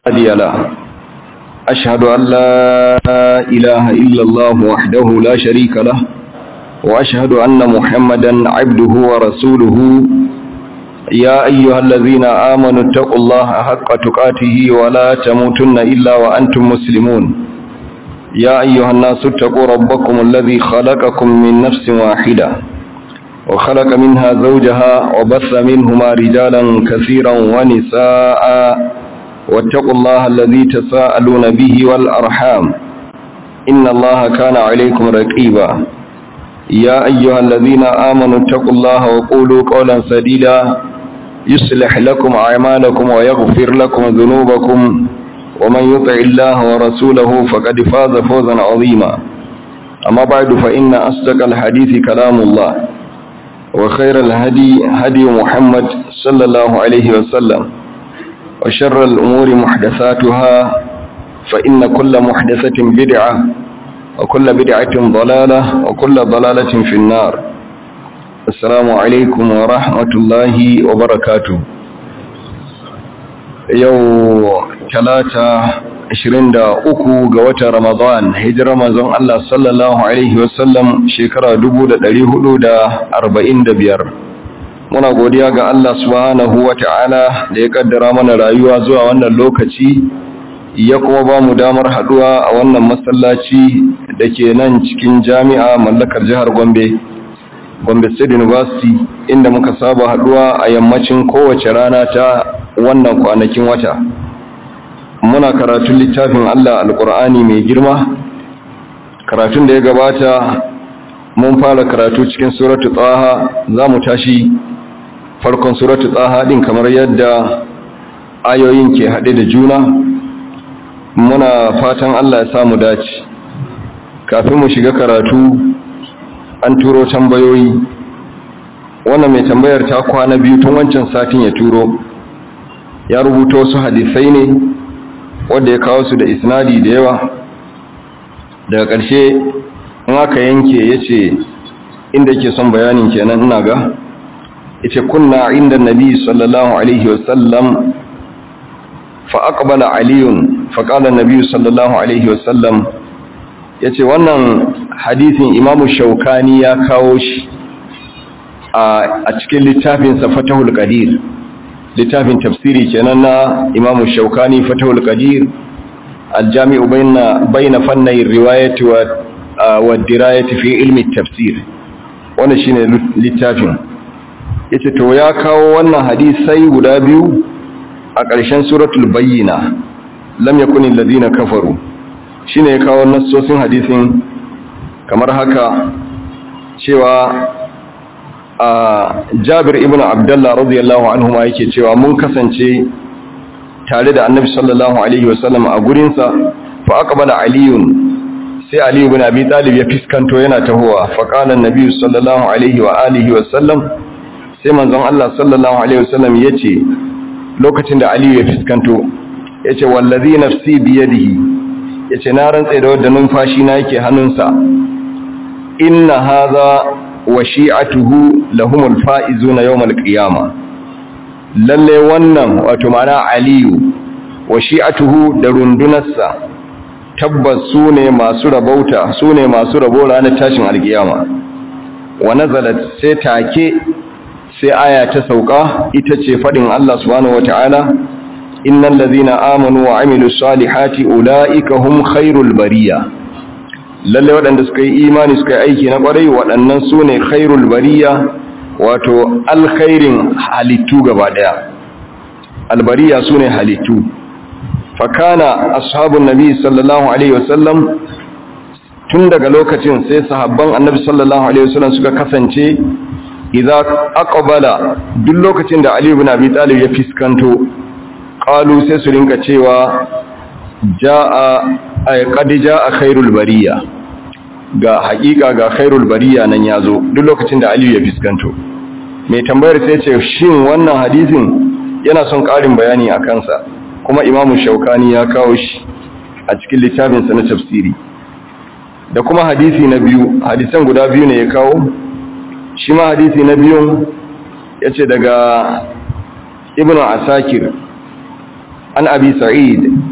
هادي له أشهد أن لا إله إلا الله وحده لا شريك له وأشهد أن محمدا عبده ورسوله يا أيها الذين آمنوا اتقوا الله حق تقاته ولا تموتن إلا وأنتم مسلمون يا أيها الناس اتقوا ربكم الذي خلقكم من نفس واحدة وخلق منها زوجها وبث منهما رجالا كثيرا ونساء واتقوا الله الذي تساءلون به والأرحام إن الله كان عليكم رقيبا يا أيها الذين آمنوا اتقوا الله وقولوا قولا سديدا يصلح لكم أعمالكم ويغفر لكم ذنوبكم ومن يطع الله ورسوله فقد فاز فوزا عظيما أما بعد فإن أصدق الحديث كلام الله وخير الهدي هدي محمد صلى الله عليه وسلم وشر الأمور محدثاتها فإن كل محدثة بدعة وكل بدعة ضلالة وكل ضلالة في النار السلام عليكم ورحمة الله وبركاته يوم ثلاثة ashirin da uku ga watan Ramadan hijirar manzon Allah sallallahu Alaihi wasallam shekara dubu da ɗari hudu da arba'in da biyar. Muna godiya ga Allah subhanahu wa ta'ala da ya kaddara mana rayuwa zuwa wannan lokaci ya kuma ba mu damar haɗuwa a wannan masallaci da ke nan cikin jami'a mallakar jihar Gombe, Gombe State University inda muka saba haɗuwa a yammacin kowace rana ta wannan kwanakin wata. muna karatun littafin Allah alƙur'ani mai girma karatun da ya gabata mun fara karatu cikin suratu tsaha za mu tashi farkon suratu tsaha ɗin kamar yadda ayoyin ke haɗe da juna muna fatan Allah ya samu dace kafin mu shiga karatu an turo tambayoyi wannan mai tambayar ta kwana biyu tun wancan satin ya turo ya rubuta wasu hadisai ne wanda ya kawo su da isnadi da yawa daga ƙarshe in aka yanke ya ce inda ke son bayanin kenan ina ga ita kunna inda nabi sallallahu alaihi wasallam fa'aƙbala aliyun faƙalar nabi sallallahu alaihi wasallam ya ce wannan hadisin imamu shaukani ya kawo shi a cikin littafinsa fatahul qadir littafin tafsiri kenan na imamu shaukani fatahul qadir aljami'u bayna bayna fannay riwayati wa wa dirayati fi ilmi tafsir wannan shine littafin yace to ya kawo wannan hadisai guda biyu a ƙarshen suratul bayyina lam yakunil ladina kafaru shine ya kawo nassosin hadisin kamar haka cewa Jabir ibn Abdullah radiyallahu anhu ma yake cewa mun kasance tare da Annabi sallallahu alaihi wasallam a gurin sa fa aqbala aliyun sai Ali ibn Abi Talib ya fiskanto yana tahowa fa qala Annabi sallallahu alaihi wa alihi wasallam sai manzon Allah sallallahu alaihi wasallam yace lokacin da Ali ya fiskanto yace wallazi nafsi bi yadihi yace na rantsa da wanda numfashi na yake hannunsa inna hadha wa shi'atuhu lahumul faizuna yawmal qiyama lalle wannan wato mana aliyu wa shi'atuhu da rundunarsa tabbas sune masu rabauta sune masu rabo ranar tashin alkiyama wa nazalat sai take sai aya ta sauka ita ce fadin Allah subhanahu wataala innal ladhina amanu wa amilus salihati ulaika hum khairul bariyah lalle waɗanda suka yi imani suka yi aiki na ƙwarai waɗannan su ne khairul bariya wato alkhairin halittu gaba ɗaya albariya su ne halittu fakana ashabun nabi sallallahu alaihi wasallam tun daga lokacin sai sahabban annabi sallallahu alaihi wasallam suka kasance idza aqbala duk lokacin da ali ibn abi talib ya fiskanto qalu sai su rinka cewa jaa ay qad jaa khairul bariya ga hakika ga khairul bariya nan yazo duk lokacin da Aliyu ya fiskanto mai tambayar sai ce shin wannan hadisin yana son ƙarin bayani a kansa kuma Imamu Shaukani ya kawo shi a cikin littafin sa na tafsiri da kuma hadisi na biyu hadisan guda biyu ne ya kawo shi ma hadisi na biyun yace daga ibnu asakir an abi sa'id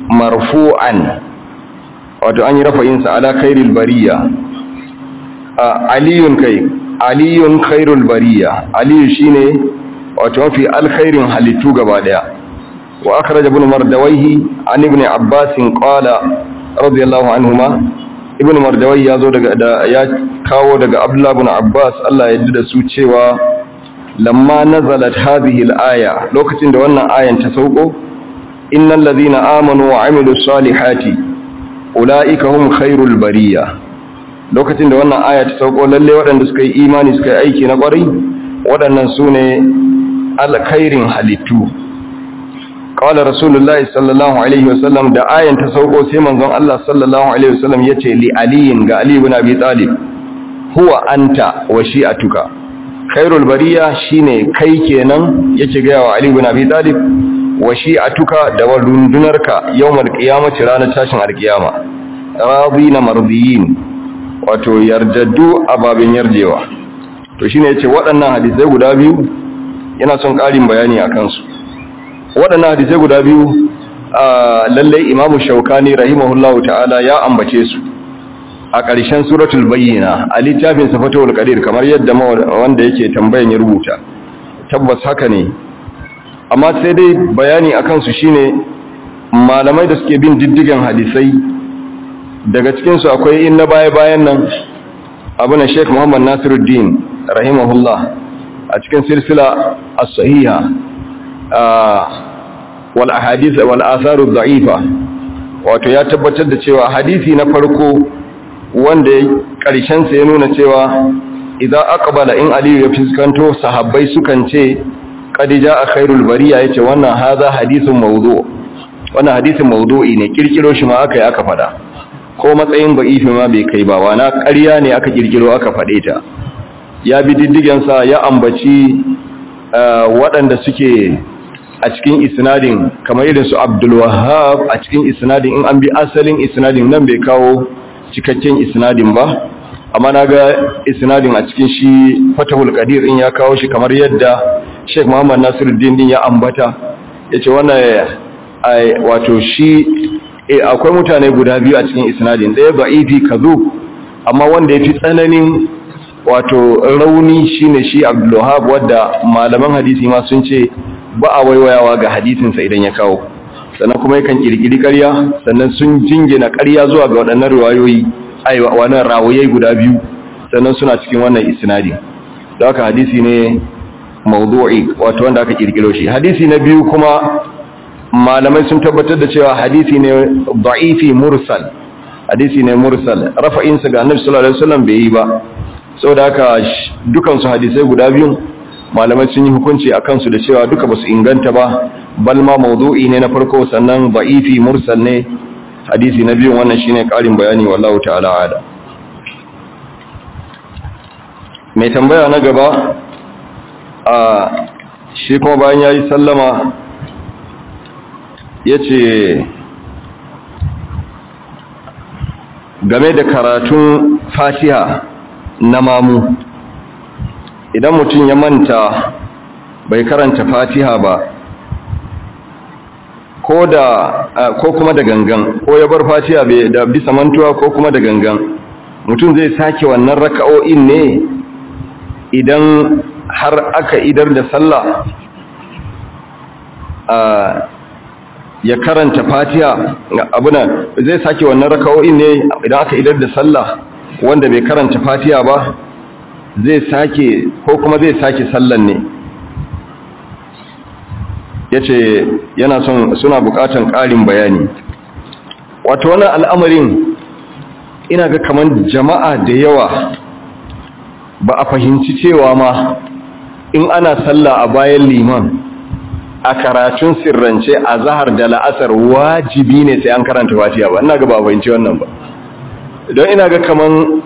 marfu'an wato an yi rafa'insa ala khairul bariya aliyun kai aliyun khairul bariya aliyu shine wato mafi alkhairin halittu gaba daya wa akhraj ibn mardawayhi an ibn abbas qala radiyallahu anhuma ibn mardawayhi yazo daga ya kawo daga abdullah ibn abbas Allah ya da su cewa lamma nazalat hadhihi al-aya lokacin da wannan ayan ta sauko innal ladhina amanu wa amilus salihati ulaika hum khairul bariya lokacin da wannan aya ta sauko lalle waɗanda suka yi imani suka yi aiki na ƙwarai waɗannan su ne alkhairin halittu qala rasulullahi sallallahu alaihi wasallam da ayan ta sauko sai manzon Allah sallallahu alaihi wasallam yace li aliyin ga ali ibn abi talib huwa anta wa shi'atuka khairul bariya shine kai kenan yake ga wa ali ibn abi talib wa shi'atuka da rundunarka yawmal qiyamati ranar tashin alqiyama radina mardiyin wato yardaddu ababin yarjewa to shine yace waɗannan hadisai guda biyu yana son ƙarin bayani akan su waɗannan hadisai guda biyu lalle Imam Shaukani rahimahullahu ta'ala ya ambace su a ƙarshen suratul bayyina a littafin safatul qadir kamar yadda wanda yake tambayan ya rubuta tabbas haka ne amma sai dai bayani akan su shine malamai da suke bin diddigan hadisai daga cikinsu akwai in na baya-bayan nan abu na sheik muhammad nasiruddin rahimahullah a cikin silsila as-sahiha wal ahadith wal atharu dha'ifa wato ya tabbatar da cewa hadisi na farko wanda karshen sa ya nuna cewa idan aqbala in aliyu ya fiskanto sahabbai sukan ce qad jaa khairul bariya yace wannan hadha hadithun mawdu' wannan hadisin mawdu'i ne kirkiro shi ma aka yi aka fada ko matsayin ba'ifi ma bai kai ba wana ƙarya ne aka kirkiro aka faɗe ta ya bi diddigensa ya ambaci waɗanda suke a cikin isnadin kamar irin su Abdul Wahhab a cikin isnadin in an bi asalin isnadin nan bai kawo cikakken isnadin ba amma naga isnadin a cikin shi Fatahul Qadir in ya kawo shi kamar yadda Sheikh Muhammad Nasiruddin din ya ambata yace wannan wato shi e akwai mutane guda biyu a cikin isnadin ɗaya ba'ifi kazu amma wanda ya fi tsananin wato rauni shine shi abdullahab wadda malaman hadisi ma sun ce ba a waiwayawa ga hadisinsa idan ya kawo sannan kuma yakan kirkiri ƙarya sannan sun jingina ƙarya zuwa ga waɗannan riwayoyi ai wannan rawayai guda biyu sannan suna cikin wannan isnadi da haka hadisi ne mawdu'i wato wanda aka kirkiro shi hadisi na biyu kuma malamai sun tabbatar da cewa hadisi ne da'ifi mursal hadisi ne mursal rafa'insa ga annabi sallallahu alaihi wasallam bai yi ba saboda haka dukan su hadisai guda biyun malamai sun yi hukunci akan su da cewa duka basu inganta ba bal ma mawdu'i ne na farko sannan da'ifi mursal ne hadisi na biyun wannan shine karin bayani wallahu ta'ala ala mai tambaya na gaba a shi kuma bayan yayi sallama ya ce game da karatun fatiha na mamu idan mutum ya manta bai karanta fatiha ba ko da ko kuma da gangan ko ya bar fatiha bai da bisa mantuwa ko kuma da gangan mutum zai sake wannan raka'o'in ne idan har aka idar da sallah ya karanta fatiha abuna zai sake wannan raka'o'in ne idan aka idar da sallah wanda bai karanta fatiha ba zai sake ko kuma zai sake sallan ne yace yana son suna bukatan ƙarin bayani wato wannan al'amarin ina ga kaman jama'a da yawa ba a fahimci cewa ma in ana sallah a bayan liman a karatun sirrance a zahar da la'asar wajibi ne sai an karanta fatiha ba ina ga ba fahimci wannan ba don ina ga kaman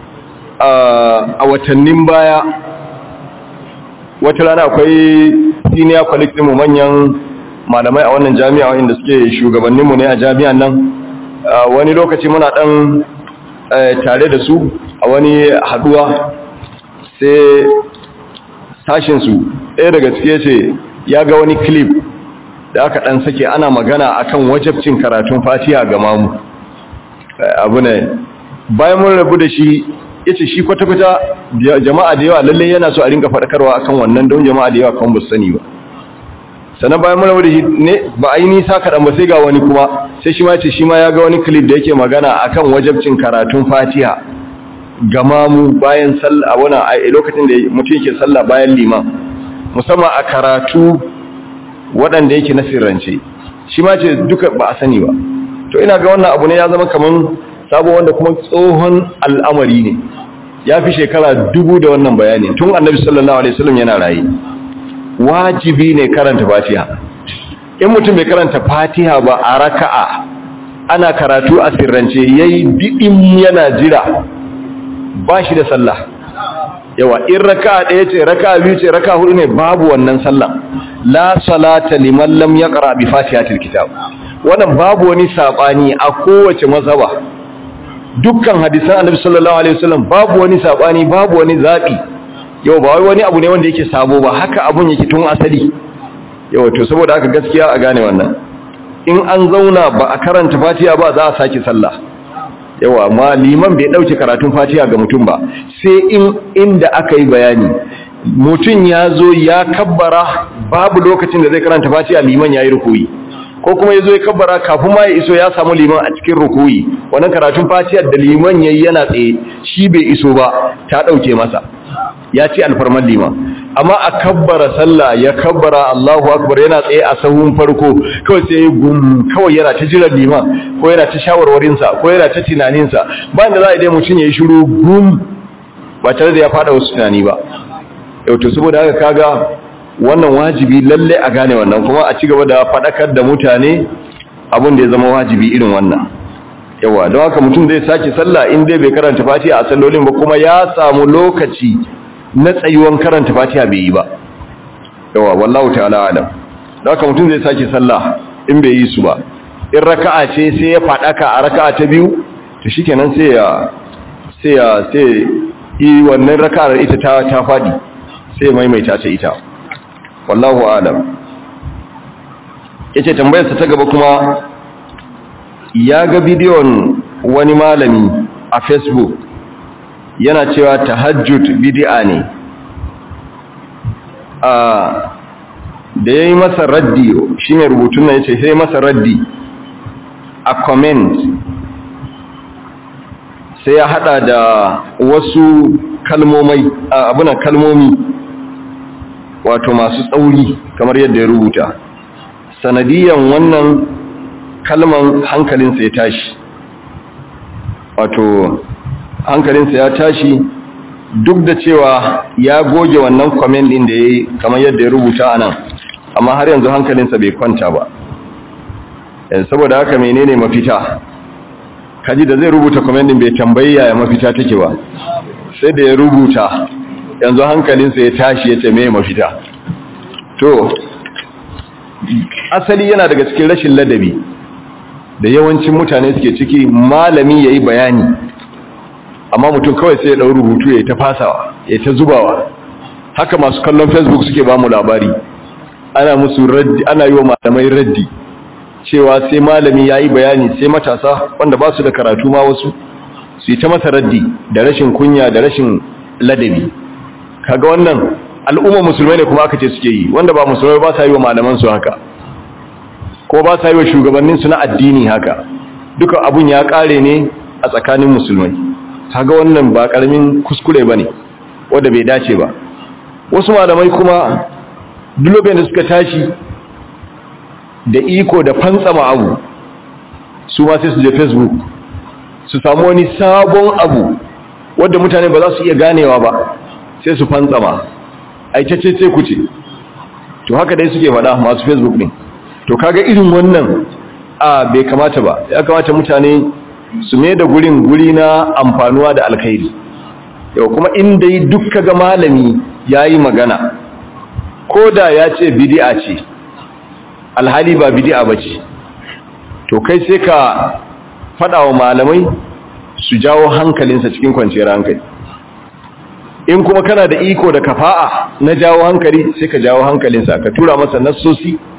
a watannin baya wata rana akwai senior colleague mu manyan malamai a wannan jami'a inda suke shugabanninmu ne a jami'an nan wani lokaci muna dan tare da su a wani haduwa sai sashinsu ɗaya daga cike ce ya ga wani clip da da aka dan sake ana magana akan wajabcin karatun fatiha ga mamu abu ne bayan mun rabu da shi yace shi kwata-kwata jama'a da yawa lalle yana so a rinka faɗakarwa akan wannan don jama'a da yawa kan ba sani ba sannan bayan mun rabu da shi ne ba a yi nisa kaɗan ba sai ga wani kuma sai shi ma ce shi ma ya ga wani clip da yake magana akan wajabcin karatun fatiha ga mamu bayan sallah wani a lokacin da mutum yake sallah bayan liman musamman a karatu waɗanda yake na sirrance shi ma ce duka ba a sani ba to ina ga wannan abu ne ya zama kaman sabo wanda kuma tsohon al'amari ne ya fi shekara dubu da wannan bayani tun annabi sallallahu alaihi wasallam yana raye wajibi ne karanta fatiha in mutum bai karanta fatiha ba a raka'a ana karatu a sirrance yayi didin yana jira ba shi da sallah yawa in raka'a ɗaya ce raka'a biyu ce raka'a hudu ne babu wannan sallah la salata liman lam yaqra bi fatihatil kitab wannan babu wani sabani a kowace mazhaba dukkan hadisan annabi sallallahu alaihi wasallam babu wani sabani babu wani zabi yau ba wai wani abu ne wanda yake sabo ba haka abun yake tun asali yau to saboda haka gaskiya a gane wannan in an zauna ba a karanta fatiha ba za a sake sallah yawa amma liman bai dauke karatun fatiha ga mutum ba sai in inda aka yi bayani mutum ya zo ya kabbara babu lokacin da zai karanta fatiha liman ya yi rukuyi ko kuma ya zo ya kabbara kafin ma ya iso ya samu liman a cikin rukuyi wannan karatun fatiha da liman ya yi yana tsaye shi bai iso ba ta ɗauke masa ya ce alfarman liman amma a kabbara sallah ya kabbara Allahu akbar yana tsaye a sahun farko kawai sai gum kawai yana ta jiran liman ko yana ta shawarwarinsa ko yana ta tunaninsa bayan da za a dai mutum ya yi shiru gum ba tare da ya fada wasu tunani ba yau to saboda haka kaga wannan wajibi lalle a gane wannan kuma a ci gaba da fadakar da mutane abin da ya zama wajibi irin wannan yawa don haka mutum zai sake sallah in dai bai karanta fatiha a sallolin ba kuma ya samu lokaci na tsayuwan karanta fatiha bai yi ba yawa wallahu ta'ala alam don haka mutum zai sake sallah in bai yi su ba in raka'a ce sai ya fadaka a raka'a ta biyu to shikenan sai ya sai ya sai yi wannan raka'ar ita ta ta fadi sai maimaita ta ita wallahu alam yace tambayarsa ta gaba kuma ya ga bidiyon wani malami a facebook yana cewa tahajjud bid'a ne a da yayi masa raddi shine rubutun nan yace sai masa raddi a comment sai ya hada da wasu kalmomai abunan kalmomi wato masu tsauri kamar yadda ya rubuta sanadiyan wannan kalman hankalinsa ya tashi wato hankalinsa ya tashi duk da cewa ya goge wannan comment din da ya yi kamar yadda ya rubuta a nan amma har yanzu hankalinsa bai kwanta ba saboda haka menene mafita kaji da zai rubuta comment din bai tambayi yaya mafita take ba sai da ya rubuta yanzu hankalinsa ya tashi ya ce mai mafita to asali yana daga cikin rashin ladabi da yawancin mutane suke ciki malami ya yi bayani amma mutum kawai sai ya ɗau rubutu ya ta fasawa ya ta zubawa haka masu kallon facebook suke ba mu labari ana musu raddi ana yi wa malamai raddi cewa sai malami ya yi bayani sai matasa wanda ba su da karatu ma wasu su yi ta masa raddi da rashin kunya da rashin ladabi kaga wannan al'umma musulmai ne kuma aka ce suke yi wanda ba musulmai ba sa yi wa malaman su haka ko ba sa yi wa shugabannin su na addini haka duka abun ya kare ne a tsakanin musulmai kaga wannan ba karamin kuskure bane wanda bai dace ba wasu malamai kuma duk lokacin da suka tashi da iko da fantsama abu su ma sai su je facebook su samu wani sabon abu wanda mutane ba za su iya ganewa ba sai su fantsama aikace ce ku ce to haka dai suke faɗa masu facebook ne to kaga irin wannan a bai kamata ba ya kamata mutane su mai da gurin guri na amfanuwa da alkhairi yau kuma inda yi duk kaga malami ya yi magana ko da ya ce bidi'a ce alhali ba bidi'a ba ce to kai sai ka faɗa wa malamai su jawo hankalinsa cikin kwanciyar hankali in kuma kana da iko da kafa'a na jawo hankali sai ka jawo hankalinsa ka tura masa nassosi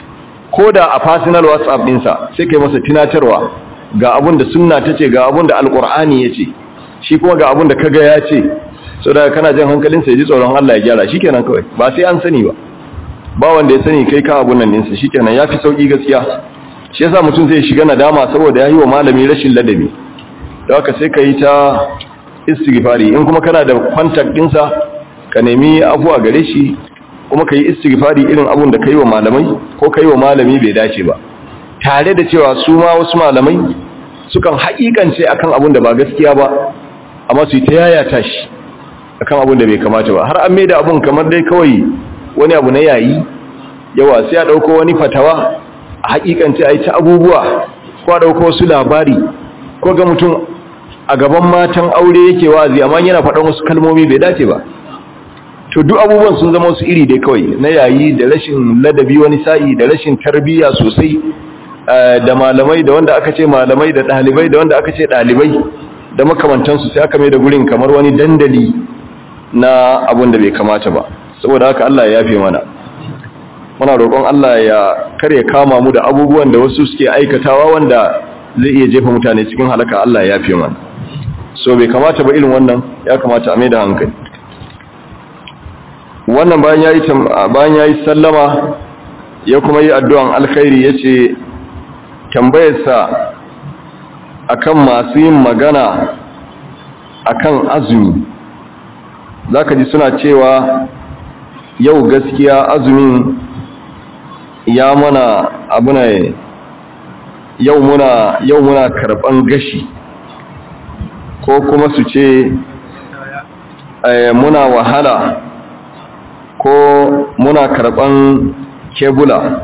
ko da a personal whatsapp ɗinsa sai kai masa tunatarwa ga abun da sunna ta ce ga abun da alƙur'ani ya ce shi kuma ga abun da kaga ya ce so da kana jan hankalinsa ya ji tsoron Allah ya gyara shikenan kawai ba sai an sani ba ba wanda ya sani kai ka abun nan ɗinsa shikenan ya fi sauƙi gaskiya shi yasa mutum zai shiga nadama saboda ya yi wa malami rashin ladabi da haka sai ka yi ta istighfari in kuma kana da contact ɗinsa ka nemi abuwa gare shi kuma ka yi istighfari irin abun da ka yi wa malamai ko ka yi wa malami bai dace ba tare da cewa su ma wasu malamai sukan haƙiƙance akan abun da ba gaskiya ba amma su yi ta yayata shi akan abun da bai kamata ba har an mai da abun kamar dai kawai wani abu na yayi yawa sai a ɗauko wani fatawa a haƙiƙance a yi ta abubuwa ko a ɗauko wasu labari ko ga mutum a gaban matan aure yake wazi amma yana faɗan wasu kalmomi bai dace ba to duk abubuwan sun zama su iri dai kawai na yayi da rashin ladabi wani sa'i da rashin tarbiyya sosai da malamai da wanda aka ce malamai da ɗalibai da wanda aka ce ɗalibai da makamantansu sai aka mai da gurin kamar wani dandali na abun da bai kamata ba saboda haka Allah ya yafe mana muna roƙon Allah ya kare kama mu da abubuwan da wasu suke aikatawa wanda zai iya jefa mutane cikin halaka Allah ya yafe mana so bai kamata ba irin wannan ya kamata a mai da hankali wannan bayan yayi bayan yayi sallama ya kuma yi addu'an alkhairi yace tambayarsa akan masu yin magana akan azumi zaka ji suna cewa yau gaskiya azumin ya mana abuna yau muna yau muna karban gashi ko kuma su ce muna wahala ko muna karban kebula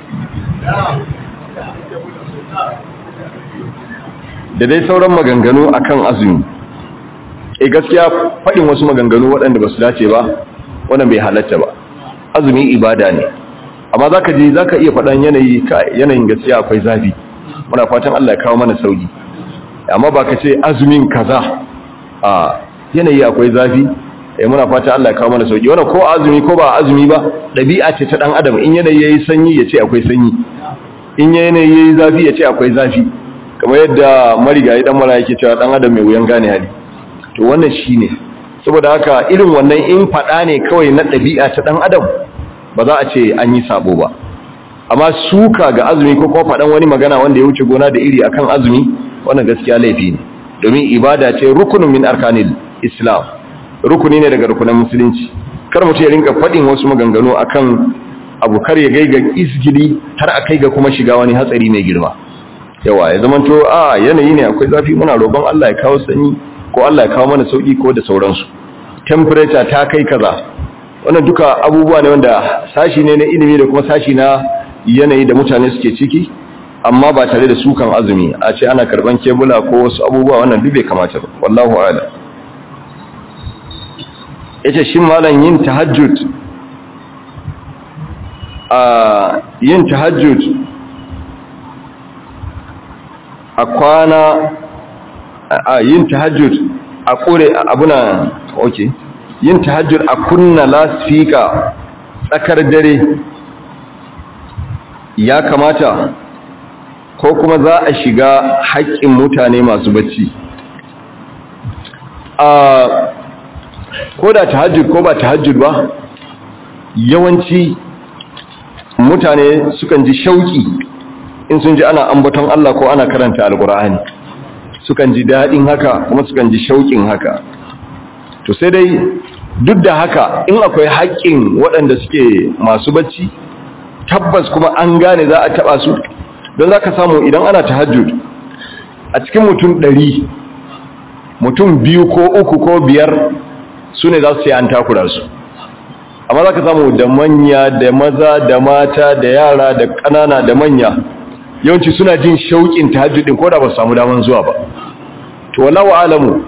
da dai sauran maganganu akan azumi e gaskiya faɗin wasu maganganu waɗanda ba su dace ba wannan bai halatta ba azumi ibada ne amma zaka ji zaka iya faɗan yanayi yanayin gaskiya akwai zafi muna fatan Allah ya kawo mana sauki amma ba ka ce azumin kaza a yanayi akwai zafi eh muna fatan Allah ya kawo mana sauki wannan ko azumi ko ba azumi ba dabi'a ce ta dan adam in yanayi yayi sanyi ya ce akwai sanyi in yanayi yayi zafi ya ce akwai zafi kamar yadda marigayi dan mara yake cewa dan adam mai wuyan gane hali to wannan shine saboda haka irin wannan in fada ne kawai na dabi'a ta dan adam ba za a ce an yi sabo ba amma suka ga azumi ko kuma faɗan wani magana wanda ya wuce gona da iri akan azumi wannan gaskiya laifi ne domin ibada ce rukunin min arkanil islam rukuni ne daga rukunan musulunci kar mutum ya rinka faɗin wasu maganganu akan abu kar ya gaiga isgili har a kai ga kuma shiga wani hatsari mai girma yawa ya zama to a yanayi ne akwai zafi muna roƙon Allah ya kawo sanyi ko Allah ya kawo mana sauki ko da sauransu temperature ta kai kaza wannan duka abubuwa ne wanda sashi ne na ilimi da kuma sashi na yanayi da mutane suke ciki amma ba tare da sukan azumi a ce ana karban kebula ko wasu abubuwa wannan duk bai kamata ba wallahu a'lam yace shin malam yin tahajjud a yin tahajjud a kwana a yin tahajjud a kore abuna okay yin tahajjud a kunna lasfika tsakar dare ya kamata ko kuma za a shiga haƙƙin mutane masu bacci a ko da tahajjud ko ba tahajjud ba yawanci mutane sukan ji shauki in sun ji ana ambaton Allah ko ana karanta alkur'ani sukan ji daɗin haka kuma sukan ji shauƙin haka to sai dai duk da haka in akwai haƙƙin waɗanda suke masu bacci tabbas kuma an gane za a taɓa su don za ka samu idan ana tahajjud a cikin mutum ɗari mutum biyu ko uku ko biyar su ne za su ce an takura su amma za ka samu da manya da maza da mata da yara da ƙanana da manya yawanci suna jin shauƙin tahajjudin ko da ba su samu daman zuwa ba to wallahu alamu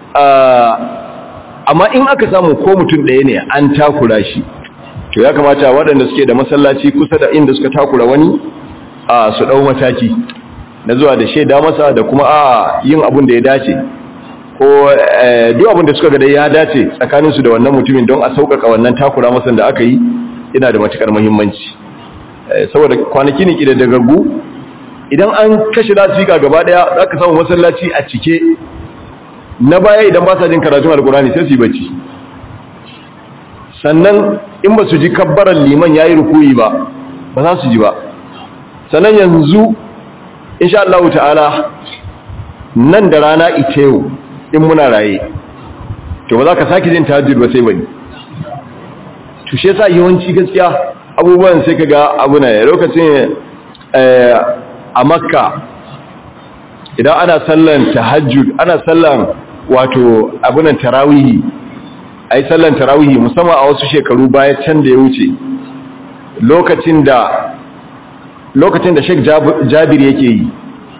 amma in aka samu ko mutum ɗaya ne an takura shi to ya kamata waɗanda suke da masallaci kusa da inda suka takura wani a su ɗau mataki na zuwa da shaida masa da kuma a yin abin da ya dace ko duk abin da suka ga ya dace tsakaninsu da wannan mutumin don a sauƙaƙa wannan takura masa da aka yi yana da matuƙar muhimmanci saboda kwanaki ne kida daga gu idan an kashe lasfika gaba daya za ka samu masallaci a cike na baya idan ba sa jin karatun alkurani sai su yi bacci sannan in ba su ji kabbarar liman ya yi rukuyi ba ba za su ji ba sannan yanzu insha Allah ta'ala nan da rana ita yau in muna raye to ba za ka sake jin tahajjud ba sai bane to shi yasa yawanci gaskiya abubuwan sai kaga abu ne lokacin a makka idan ana sallan tahajjud ana sallan wato abunan tarawihi ai sallan tarawihi musamman a wasu shekaru baya can da ya wuce lokacin da lokacin da Sheikh Jabir yake yi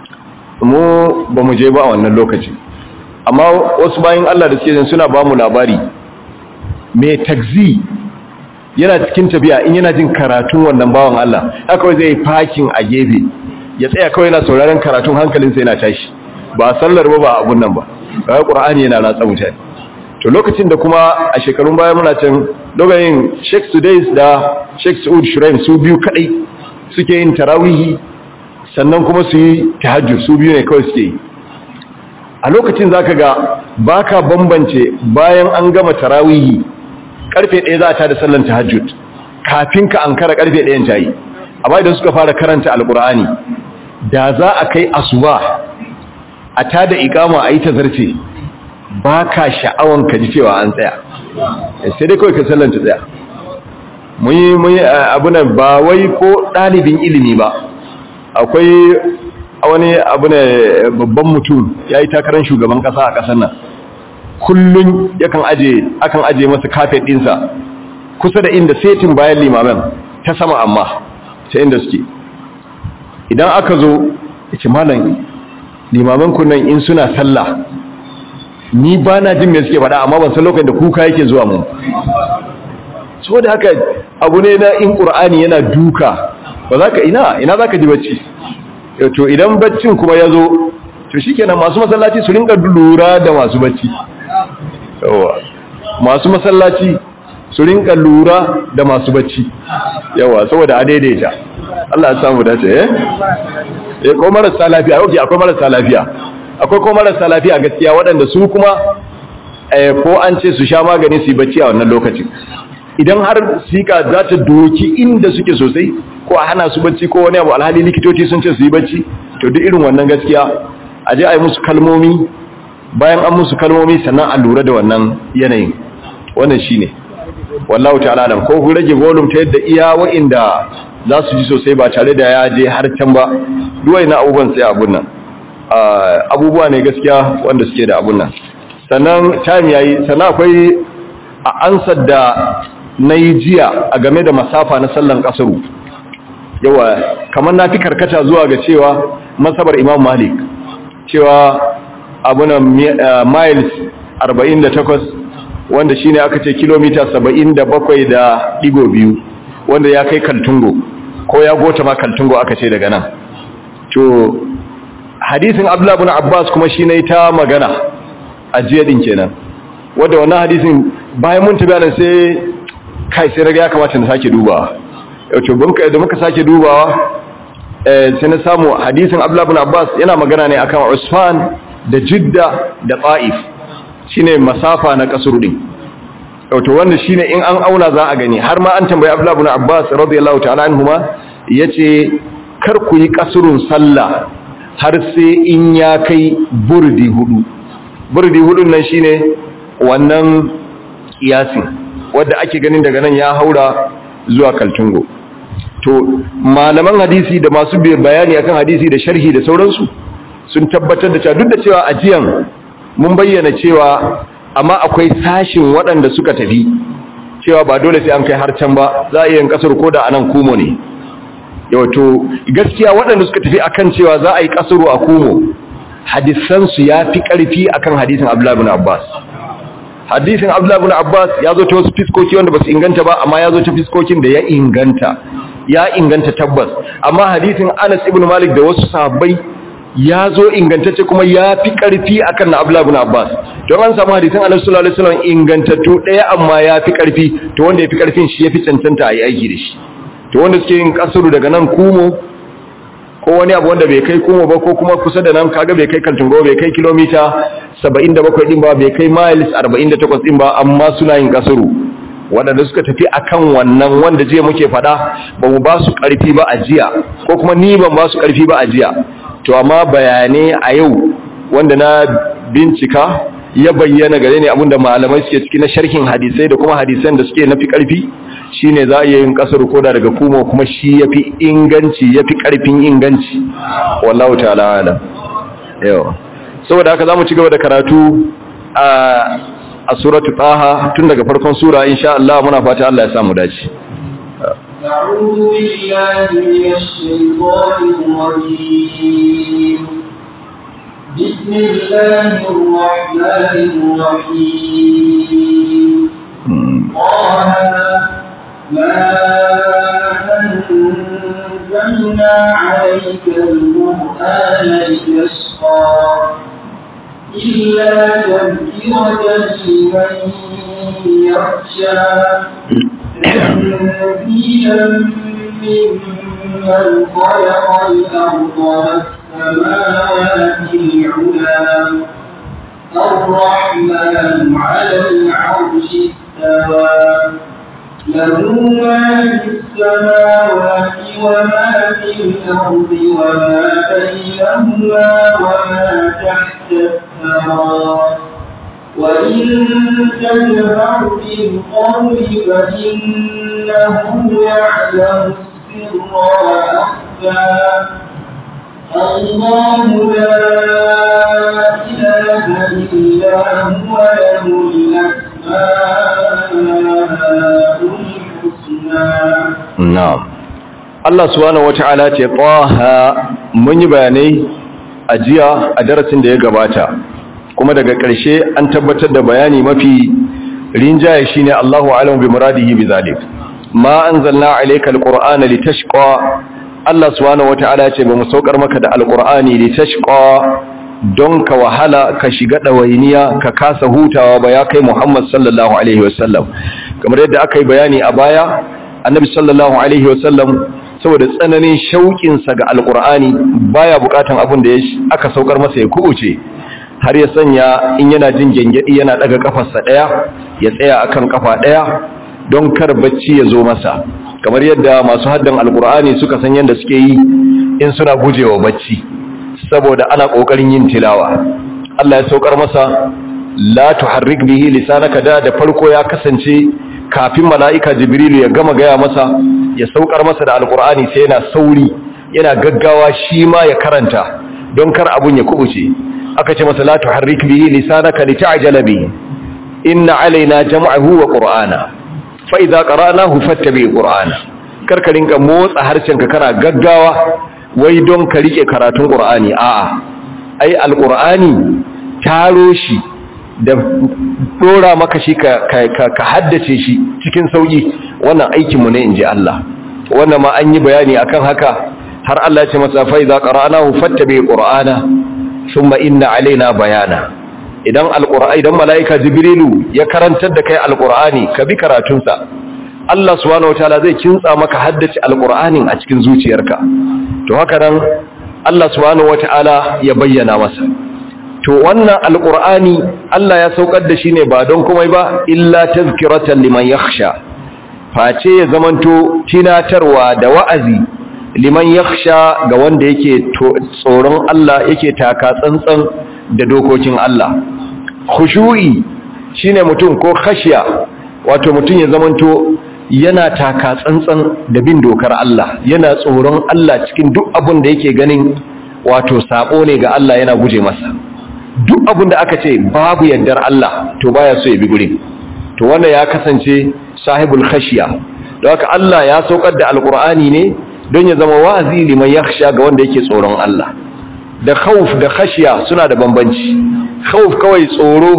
mu ba mu je ba a wannan lokacin amma wasu bayan Allah da suke suna ba mu labari mai tagzi yana cikin tafiya in yana jin karatun wannan bawan Allah haka zai fakin a gefe ya tsaya kawai yana sauraron karatun hankalinsa yana tashi ba sallar ba ba abun nan ba ba Qur'ani yana ratsa mutane to lokacin da kuma a shekarun baya muna can dogayin Sheikh Sudais da Sheikh Saud Shuraim su biyu kadai suke yin tarawihi sannan kuma su yi tahajjud su biyu ne kawai suke yi a lokacin zaka ga baka bambance bayan an gama tarawihi karfe 1 za ta da sallan tahajjud kafin ka ankara karfe 1 ta yi amma idan suka fara karanta alqur'ani da za a kai asuba a tada ikama a yi tazarce baka sha'awan ka ji cewa an tsaya sai dai kawai ka sallan ta tsaya mun yi mun yi abunan ba wai ko ɗalibin ilimi ba akwai wani abu ne babban mutum ya yi takarar shugaban ƙasa a ƙasar nan kullum yakan aje akan aje masa kafet ɗinsa kusa da inda setin bayan limamen ta sama amma ta inda suke idan aka zo ce malam limamen kunnan in suna sallah ni ba na jin me suke faɗa amma ban san lokacin da kuka yake zuwa mu so da haka abu ne na in ƙur'ani yana duka ba za ka ina ina za ka ji bacci to idan baccin kuma ya zo to shi kenan masu masallaci su rinka lura da masu bacci yawa masu masallaci su rinka lura da masu bacci yawa saboda a daidaita Allah ya samu dace eh eh ko marasa lafiya okay akwai marasa lafiya akwai ko marasa lafiya gaskiya waɗanda su kuma eh ko an ce su sha magani su yi bacci a wannan lokacin idan har sika za ta doki inda suke sosai ko a hana su bacci ko wani abu alhali likitoci sun ce su yi bacci to duk irin wannan gaskiya a je a yi musu kalmomi bayan an musu kalmomi sannan a lura da wannan yanayin wannan shine wallahu ta'ala alam ko ku rage volume ta yadda iya wa'inda za su ji sosai ba tare da ya je har can ba duwai na abubuwan sai abun nan abubuwa ne gaskiya wanda suke da abun nan sannan time yayi sannan akwai a ansar da na yi jiya a game da masafa na sallan kasaru yawa kamar na fi karkata zuwa ga cewa masabar imam malik cewa abunan miles 48 wanda shine aka ce kilomita 77 da digo biyu wanda ya kai kaltungo ko ya gota ma kaltungo aka ce daga nan to hadisin abdullahi ibn abbas kuma shine ta magana a jiya din kenan wanda wannan hadisin bayan mun tabbata sai kai sai raga ya kamata na sake dubawa yato bunka da muka sake dubawa sai na samu hadisin Abdullah ibn Abbas yana magana ne akan Usfan da Jidda da Taif shine masafa na kasur din yato wanda shine in an auna za a gani har ma an tambayi Abdullah ibn Abbas radiyallahu ta'ala anhuma yace kar ku yi kasurun sallah har sai in ya kai burdi hudu burdi hudun nan shine wannan kiyasin wadda ake ganin daga nan ya haura zuwa kaltungo to malaman hadisi da masu bayani akan hadisi da sharhi da sauransu sun tabbatar da cewa duk da cewa ajiyan mun bayyana cewa amma akwai sashin waɗanda suka tafi cewa ba dole sai an kai har can ba za a yi yin kasar ko da anan kumo ne yawato gaskiya waɗanda suka tafi akan cewa za a yi kasaro a kumo hadisansu ya fi ƙarfi akan hadisin abdullahi bin abbas hadisin Abdullah ibn Abbas ya zo ta wasu fiskoki wanda ba su inganta ba amma ya zo ta fiskokin da ya inganta ya inganta tabbas amma hadisin Anas ibn Malik da wasu sahabbai ya zo ingantacce kuma ya fi ƙarfi akan na Abdullah ibn Abbas don an samu hadisin Anas sallallahu alaihi wasallam ingantattu ɗaya amma ya fi ƙarfi to wanda ya fi ƙarfin shi ya fi cancanta a yi aiki da shi to wanda suke yin kasuru daga nan kumo ko wani abu wanda bai kai kumo ba ko kuma kusa da nan kaga bai kai kaltungo bai kai kilomita 77 din ba bai kai miles 48 din ba amma suna yin kasuru waɗanda suka tafi akan wannan wanda jiya muke fada ba mu ba su ƙarfi ba a jiya ko kuma ni ban ba su ƙarfi ba a jiya to amma bayanai a yau wanda na bincika ya bayyana gare ne abinda malamai suke ciki na sharhin hadisai da kuma hadisan da suke nafi ƙarfi shine za a iya yin kasar koda daga kuma kuma shi yafi inganci yafi ƙarfin inganci wallahu ta'ala alam yau saboda haka zamu ci gaba da karatu a a suratu taha tun daga farkon sura insha Allah muna fata Allah ya samu dace أعوذ بالله من الشيطان الرجيم بسم الله الرحمن الرحيم طه ما أنزلنا عليك القرآن لتشقى إلا تذكرة لمن يخشى تنزيلا ممن خلق الأرض والسماوات العلى الرحمن على العرش استوى له ما في السماوات وما في الأرض وما بينهما وما تحت الثرى وإن تجهر بالقول فإنه يعلم السر وأخفى الله لا إله إلا هو له الأسماء الحسنى na'am Allah subhanahu wata'ala ce taha mun yi bayanai a jiya a darasin da ya gabata kuma daga ƙarshe an tabbatar da bayani mafi rinjaye shine Allahu a'lamu bi muradihi bi zalik ma anzalna alayka alqur'ana litashqa Allah subhanahu wata'ala ce ba mu saukar maka da alqur'ani litashqa don ka wahala ka shiga dawainiya ka kasa hutawa ba ya kai Muhammad sallallahu alaihi wasallam kamar yadda aka yi bayani a baya annabi sallallahu alaihi wasallam saboda tsananin shauƙinsa ga alƙur'ani baya buƙatan abin da aka saukar masa ya kubuce har ya sanya in yana jin gengedi yana daga kafarsa daya ya tsaya akan kafa daya don kar bacci ya zo masa kamar yadda masu haddan alƙur'ani suka san yadda suke yi in suna gujewa bacci saboda ana ƙoƙarin yin tilawa Allah ya saukar masa la tuharrik bihi lisanaka da da farko ya kasance kafin mala'ika jibrilu ya gama gaya masa ya saukar masa da alkur'ani sai yana sauri yana gaggawa shi ma ya karanta don kar abun ya kubuce aka ce masa la tuharrik bihi lisanaka lita'jala bihi inna alaina jam'ahu wa qur'ana fa idza qara'nahu fattabi qur'ana kar ka rinka motsa harshenka kana gaggawa wai don ka rike karatun qur'ani a'a ai alqur'ani taro shi da dora maka shi ka, ka, haddace shi cikin sauki wannan aikinmu ne in ji Allah wannan ma an yi bayani akan haka har Allah ya ce masa fa idza qara'nahu fattabi qur'ana thumma inna alaina bayana idan alqur'ani idan malaika jibrilu ya karantar da kai alqur'ani ka bi karatunsa Allah subhanahu wataala zai kintsa maka haddace alqur'anin a cikin zuciyarka to haka nan Allah subhanahu wataala ya bayyana masa to wannan alqur'ani Allah ya saukar da shi ne ba don komai ba illa tazkiratan liman yakhsha face ya zamanto tinatarwa da wa'azi liman yakhsha ga wanda yake tsoron Allah yake taka tsantsan da dokokin Allah khushu'i shine mutum ko khashiya wato mutum ya zamanto yana taka tsantsan da bin dokar Allah yana tsoron Allah cikin duk abin da yake ganin wato sabo ne ga Allah yana guje masa duk abin da aka ce babu yardar Allah to baya so ya bi gurin to wanda ya kasance sahibul khashiya don haka Allah ya saukar da alkur'ani ne don ya zama wa'azi liman yakhsha ga wanda yake tsoron Allah da khawf da khashiya suna da bambanci khawf kawai tsoro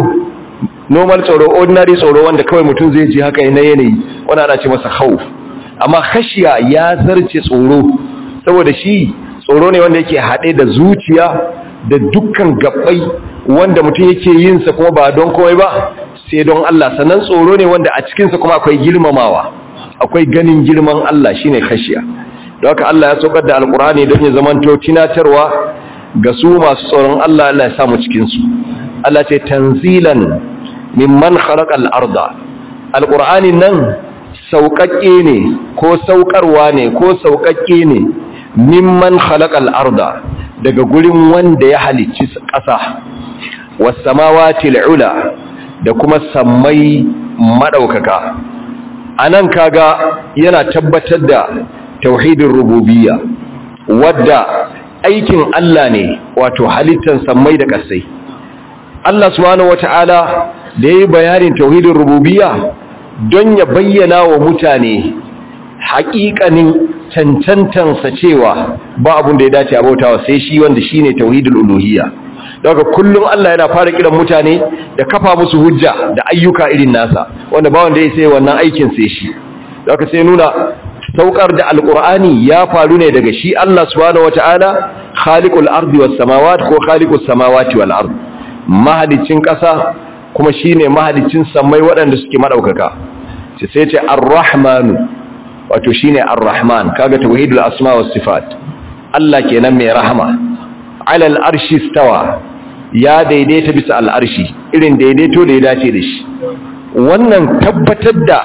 normal tsoro ordinary tsoro wanda kawai mutum zai ji haka na yanayi wanda ana ce masa khawf amma khashiya ya zarce tsoro saboda shi tsoro ne wanda yake haɗe da zuciya da dukkan gabbai wanda mutum yake yin sa kuma ba don komai ba sai don Allah sannan tsoro ne wanda a cikin sa kuma akwai girmamawa akwai ganin girman Allah shine khashiya don haka Allah ya saukar da alqur'ani don ya zamanto tunatarwa ga su masu tsoron Allah Allah ya samu cikin su Allah ce tanzilan mimman khalaqal arda alqur'ani nan sauƙaƙe ne ko sauƙarwa ne ko sauƙaƙe ne mimman khalaqal arda daga gurin wanda ya halicci ƙasa was samawati ula da kuma sammai madaukaka anan kaga yana tabbatar da tauhidin rububiyya wadda aikin Allah ne wato halittar sammai da ƙasai Allah subhanahu wata'ala da yayi bayanin tauhidin rububiyya don ya bayyana wa mutane haƙiƙanin cancantansa cewa ba abun da ya dace a bautawa sai shi wanda shine tauhidul uluhiyya daga kullum Allah yana fara kiran mutane da kafa musu hujja da ayyuka irin nasa wanda ba wanda ya sai wannan aikin sai shi daga sai nuna saukar da alqur'ani ya faru ne daga shi Allah subhanahu wataala khaliqul ardi was samawati ko khaliqus samawati wal ard mahalicin kasa kuma shine mahalicin samai waɗanda suke madaukaka sai ce ar-rahmanu wato shine ar-rahman kaga tauhidul asma was sifat Allah kenan mai rahama alal arshi stawa ya daidaita bisa al'arshi irin daidaito da ya dace da shi wannan tabbatar da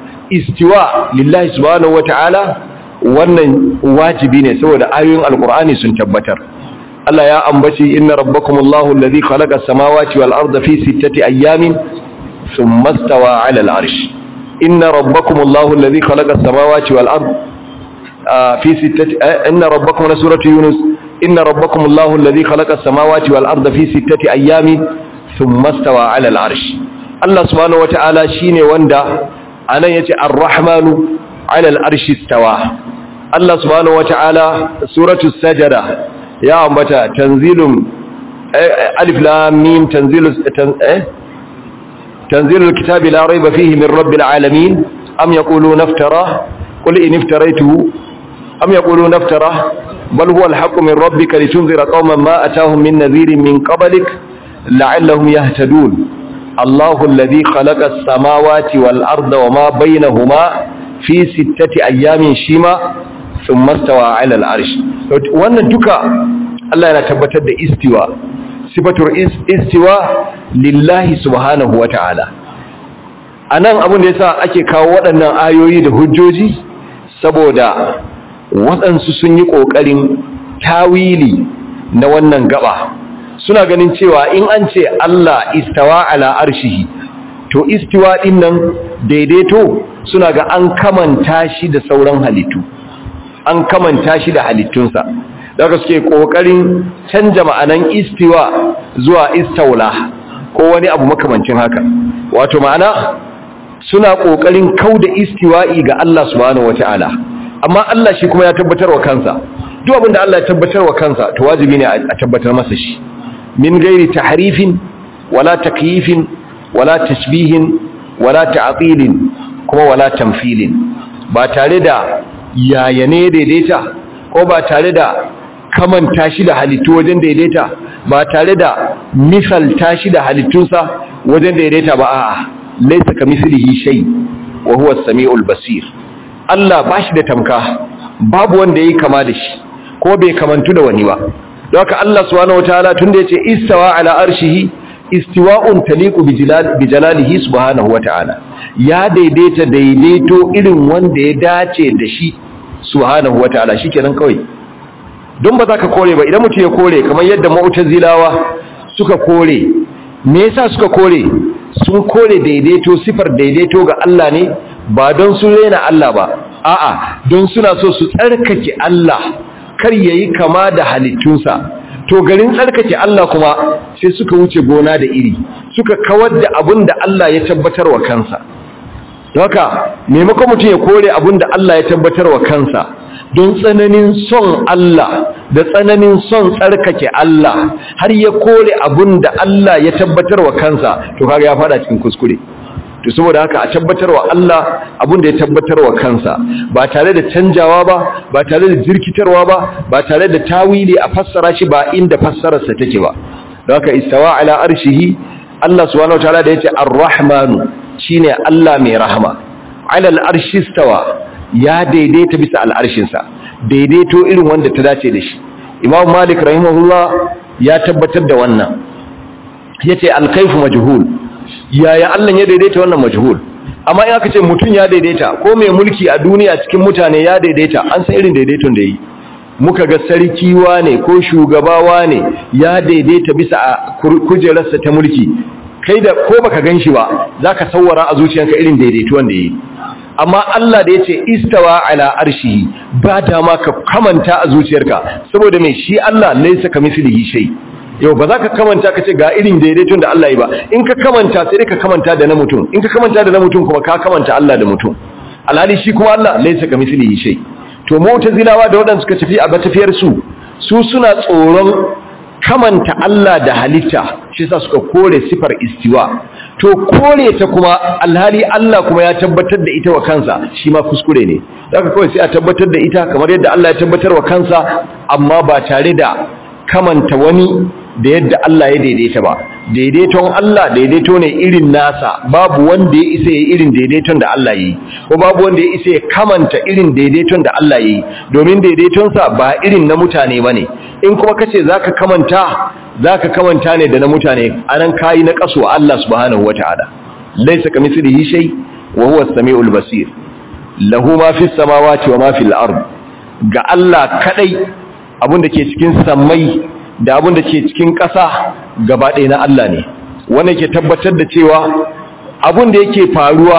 istiwa lillahi subhanahu wata'ala wannan wajibi ne saboda ayoyin alkur'ani sun tabbatar Allah ya ambaci inna rabbakumullahu alladhi khalaqa as-samawati wal arda fi sittati ayyamin thumma stawa 'ala al-'arsh inna rabbakumullahu alladhi khalaqa as-samawati wal arda fi sittati inna rabbakum la suratu yunus inna rabbakumullahu alladhi khalaqa as-samawati wal arda fi sittati ayyamin thumma stawa 'ala al-'arsh Allah subhanahu wata'ala shine wanda anan yace ar-rahmanu 'ala al-arshi istawa Allah subhanahu wata'ala suratu sajada ya ambata tanzilun alif lam mim tanzilu eh tanzilul kitabi la rayba fihi min rabbil alamin am yaquluna iftara qul in iftaraytuhu am yaquluna iftara bal huwa al-haqqu min rabbika litunzira qauman ma atahum min nadhirin min qablik la'allahum yahtadun Allahu alladhi khalaqa as-samawati wal arda wama bainahuma fi sittati ayyamin shima thumma stawa 'ala al-'arsh wannan duka Allah yana tabbatar da istiwa sifatur istiwa lillahi subhanahu wata'ala anan abin da yasa ake kawo waɗannan ayoyi da hujjoji saboda waɗansu sun yi ƙoƙarin tawili na wannan gaba suna ganin cewa in an ce Allah istawa ala arshihi to istiwa din nan daidaito suna ga an kamanta shi da sauran halittu an kamanta shi da halittunsa daga suke kokarin canja ma'anan istiwa zuwa istaula ko wani abu makamancin haka wato ma'ana suna kokarin kauda istiwa'i ga Allah subhanahu wataala amma Allah shi kuma ya tabbatar wa kansa duk abin da Allah ya tabbatar wa kansa to wajibi ne a tabbatar masa shi min gairi tahrifin wala takyifin wala tashbihin wala ta'tilin kuma wala tamthilin ba tare da yayane daidaita ko ba tare da kamanta shi da halittu wajen daidaita ba tare da misalta shi da halittunsa wajen daidaita ba a'a laysa kamithlihi shay wa huwa as-sami'ul basir Allah bashi da tamka babu wanda yayi kama da shi ko bai kamantu da wani ba don haka Allah subhanahu wataala tunda yace istawa ala arshihi istiwa'un taliqu bi jalalihi subhanahu wataala ya daidaita daidaito irin wanda ya dace da shi subhanahu wataala shikenan kawai don ba za ka kore ba idan mutum ya kore kamar yadda mu'tazilawa suka kore me yasa suka kore sun kore daidaito sifar daidaito ga Allah ne ba don su rena Allah ba a'a don suna so su tsarkake Allah kar yayi kama da halittunsa to garin tsarkake Allah kuma sai suka wuce gona da iri suka kawar da abin da Allah ya tabbatar wa kansa haka maimakon mutum ya kore abin da Allah ya tabbatar wa kansa don tsananin son Allah da tsananin son tsarkake Allah har ya kore abin da Allah ya tabbatar wa kansa to kaga ya fada cikin kuskure to saboda haka a tabbatarwa Allah abin da ya tabbatarwa kansa ba tare da canjawa ba ba tare da jirkitarwa ba ba tare da tawili a fassara shi ba inda fassararsa take ba don haka istawa ala arshihi Allah subhanahu wataala da yace ar-rahman shine Allah mai rahama ala al'arshi stawa ya daidaita bisa al'arshinsa daidaito irin wanda ta dace da shi imam malik rahimahullah ya tabbatar da wannan yace al-kayfu majhul yaya Allah ya daidaita wannan majhul amma in aka ce mutum ya daidaita ko mai mulki a duniya cikin mutane ya daidaita an san irin daidaiton da yi muka ga sarki ne ko shugabawa ne ya daidaita bisa a kujerarsa ta mulki kai da ko baka ganshi ba zaka sawara a zuciyarka irin daidaituwan da yi amma Allah da yace istawa ala arshihi ba ta ma ka kamanta a zuciyarka saboda mai shi Allah laysa kamithlihi shay yau ba za ka kamanta ka ce ga irin daidaiton da Allah yi ba in ka kamanta sai dai ka kamanta da na mutum in ka kamanta da na mutum kuma ka kamanta Allah da mutum alhali shi kuma Allah laysa kamithlihi shay to mu'tazilawa da waɗanda suka tafi a batafiyar su su suna tsoron kamanta Allah da halitta shi yasa suka kore sifar istiwa to kore ta kuma alhali Allah kuma ya tabbatar da ita wa kansa shi ma kuskure ne daga kawai sai a tabbatar da ita kamar yadda Allah ya tabbatar wa kansa amma ba tare da kamanta wani da yadda Allah ya daidaita ba daidaiton Allah daidaito ne irin nasa babu wanda ya isa ya irin daidaiton da Allah yi ko babu wanda ya isa ya kamanta irin daidaiton da Allah yi domin daidaitonsa ba irin na mutane bane in kuma kace zaka kamanta zaka kamanta ne da na mutane anan kai na kaso Allah subhanahu wataala laysa kamithlihi shay wa huwa as-sami'ul basir lahu ma fis samawati wa ma fil ard ga Allah kadai abinda ke cikin sammai da abin da ke cikin ƙasa gaba ɗaya na Allah ne wanda ke tabbatar da cewa abin da yake faruwa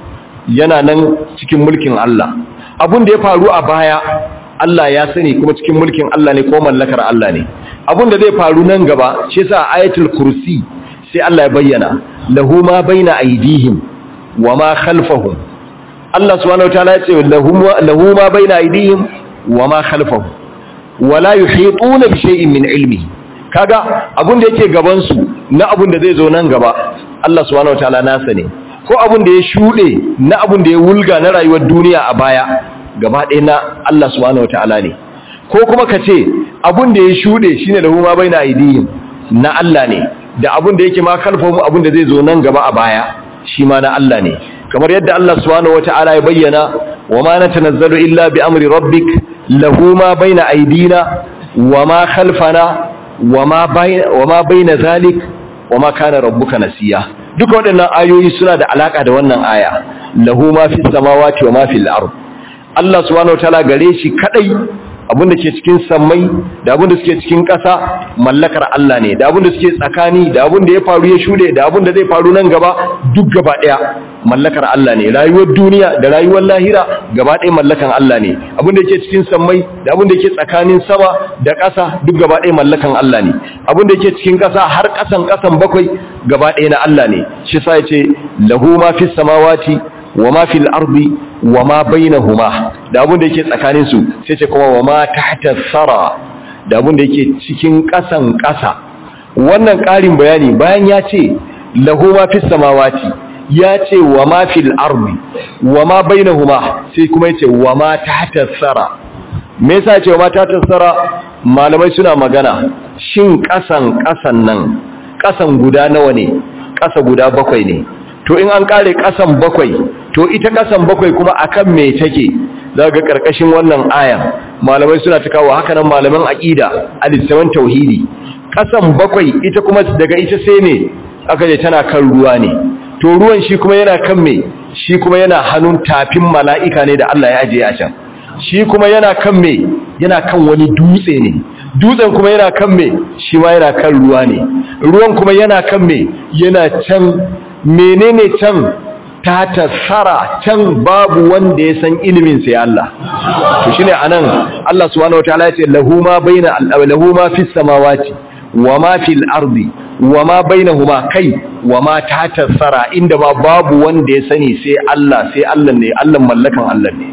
yana nan cikin mulkin Allah abin da ya faru a baya Allah ya sani kuma cikin mulkin Allah ne ko mallakar Allah ne abin da zai faru nan gaba shi yasa ayatul kursi sai Allah ya bayyana lahu ma baina aydihim wa ma khalfahum Allah subhanahu wataala ya ce lahu ma baina aydihim wa ma khalfahum wala yuhituna bi shay'in min ilmihi kaga abun da yake gaban su na abun da zai zo nan gaba Allah subhanahu wataala nasa ne ko abun da ya shude na abun da ya wulga na rayuwar duniya a baya gaba ɗaya na Allah subhanahu wataala ne ko kuma kace abun da ya shude shine lahu ma baina aidihim na Allah ne da abun da yake ma kalfamu abun da zai zo nan gaba a baya shi ma na Allah ne kamar yadda Allah subhanahu wataala ya bayyana wa ma natanazzalu illa bi amri rabbik lahu ma baina aidina wa ma khalfana wa ma bayna wa ma baina zalik wa ma kana rabbuka nasiya duka waɗannan ayoyi suna da alaka da wannan aya lahu ma fis samawati wa ma fil ard Allah subhanahu wataala gare shi kadai abinda ke cikin sammai da abinda suke cikin ƙasa mallakar Allah ne da abinda suke tsakani da abinda ya faru ya shude da abinda zai faru nan gaba duk gaba ɗaya mallakar Allah ne rayuwar duniya da rayuwar lahira gaba ɗaya mallakan Allah ne abinda yake cikin sammai da abinda yake tsakanin sama da ƙasa duk gaba ɗaya mallakan Allah ne abinda yake cikin ƙasa har ƙasan ƙasan bakwai gaba ɗaya na Allah ne shi sa yace lahu ma fis samawati wa ma fil ardi wa ma bainahuma da abin da yake tsakanin su sai ce kuma wa ma tahta sara da abin da yake cikin ƙasan ƙasa wannan ƙarin bayani bayan ya ce lahu ma fis samawati ya ce wa ma fil ardi wa ma bainahuma sai kuma yace wa ma tahta sara me yasa ce wa ma tahta sara malamai suna magana shin ƙasan ƙasan nan ƙasan guda nawa ne ƙasa guda bakwai ne to in an kare kasan bakwai to ita kasan bakwai kuma akan me take daga karkashin wannan ayan malamai suna ta kawo haka nan malaman aqida al-islam tauhidi kasan bakwai ita kuma daga ita sai ne aka je tana kan ruwa ne to ruwan shi kuma yana kan me shi kuma yana hannun tafin mala'ika ne da Allah ya ajiye a can shi kuma yana kan me yana kan wani dutse ne dutsen kuma yana kan me shi ma yana kan ruwa ne ruwan kuma yana kan me yana can menene can ta tasara can babu wanda ya san ilimin sai Allah to shine anan Allah subhanahu wataala yace lahu ma baina lahu ma fis samawati wa ma fil ardi wa ma bainahuma kai wa ma ta tasara inda ba babu wanda ya sani sai Allah sai Allah ne Allah mallakan Allah ne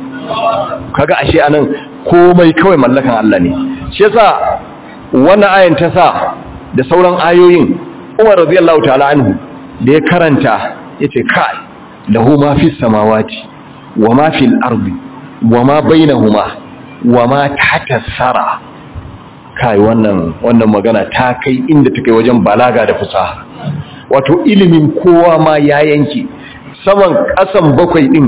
kaga ashe anan komai kawai mallakan Allah ne shi yasa wannan ayan ta sa da sauran ayoyin Umar radiyallahu ta'ala anhu da ya karanta ya ce kai lahu ma fi samawati wa ma fil ardi wa ma bainahuma wa ma tahta sara kai wannan wannan magana ta kai inda ta kai wajen balaga da fasaha wato ilimin kowa ma ya yanke saman kasan bakwai din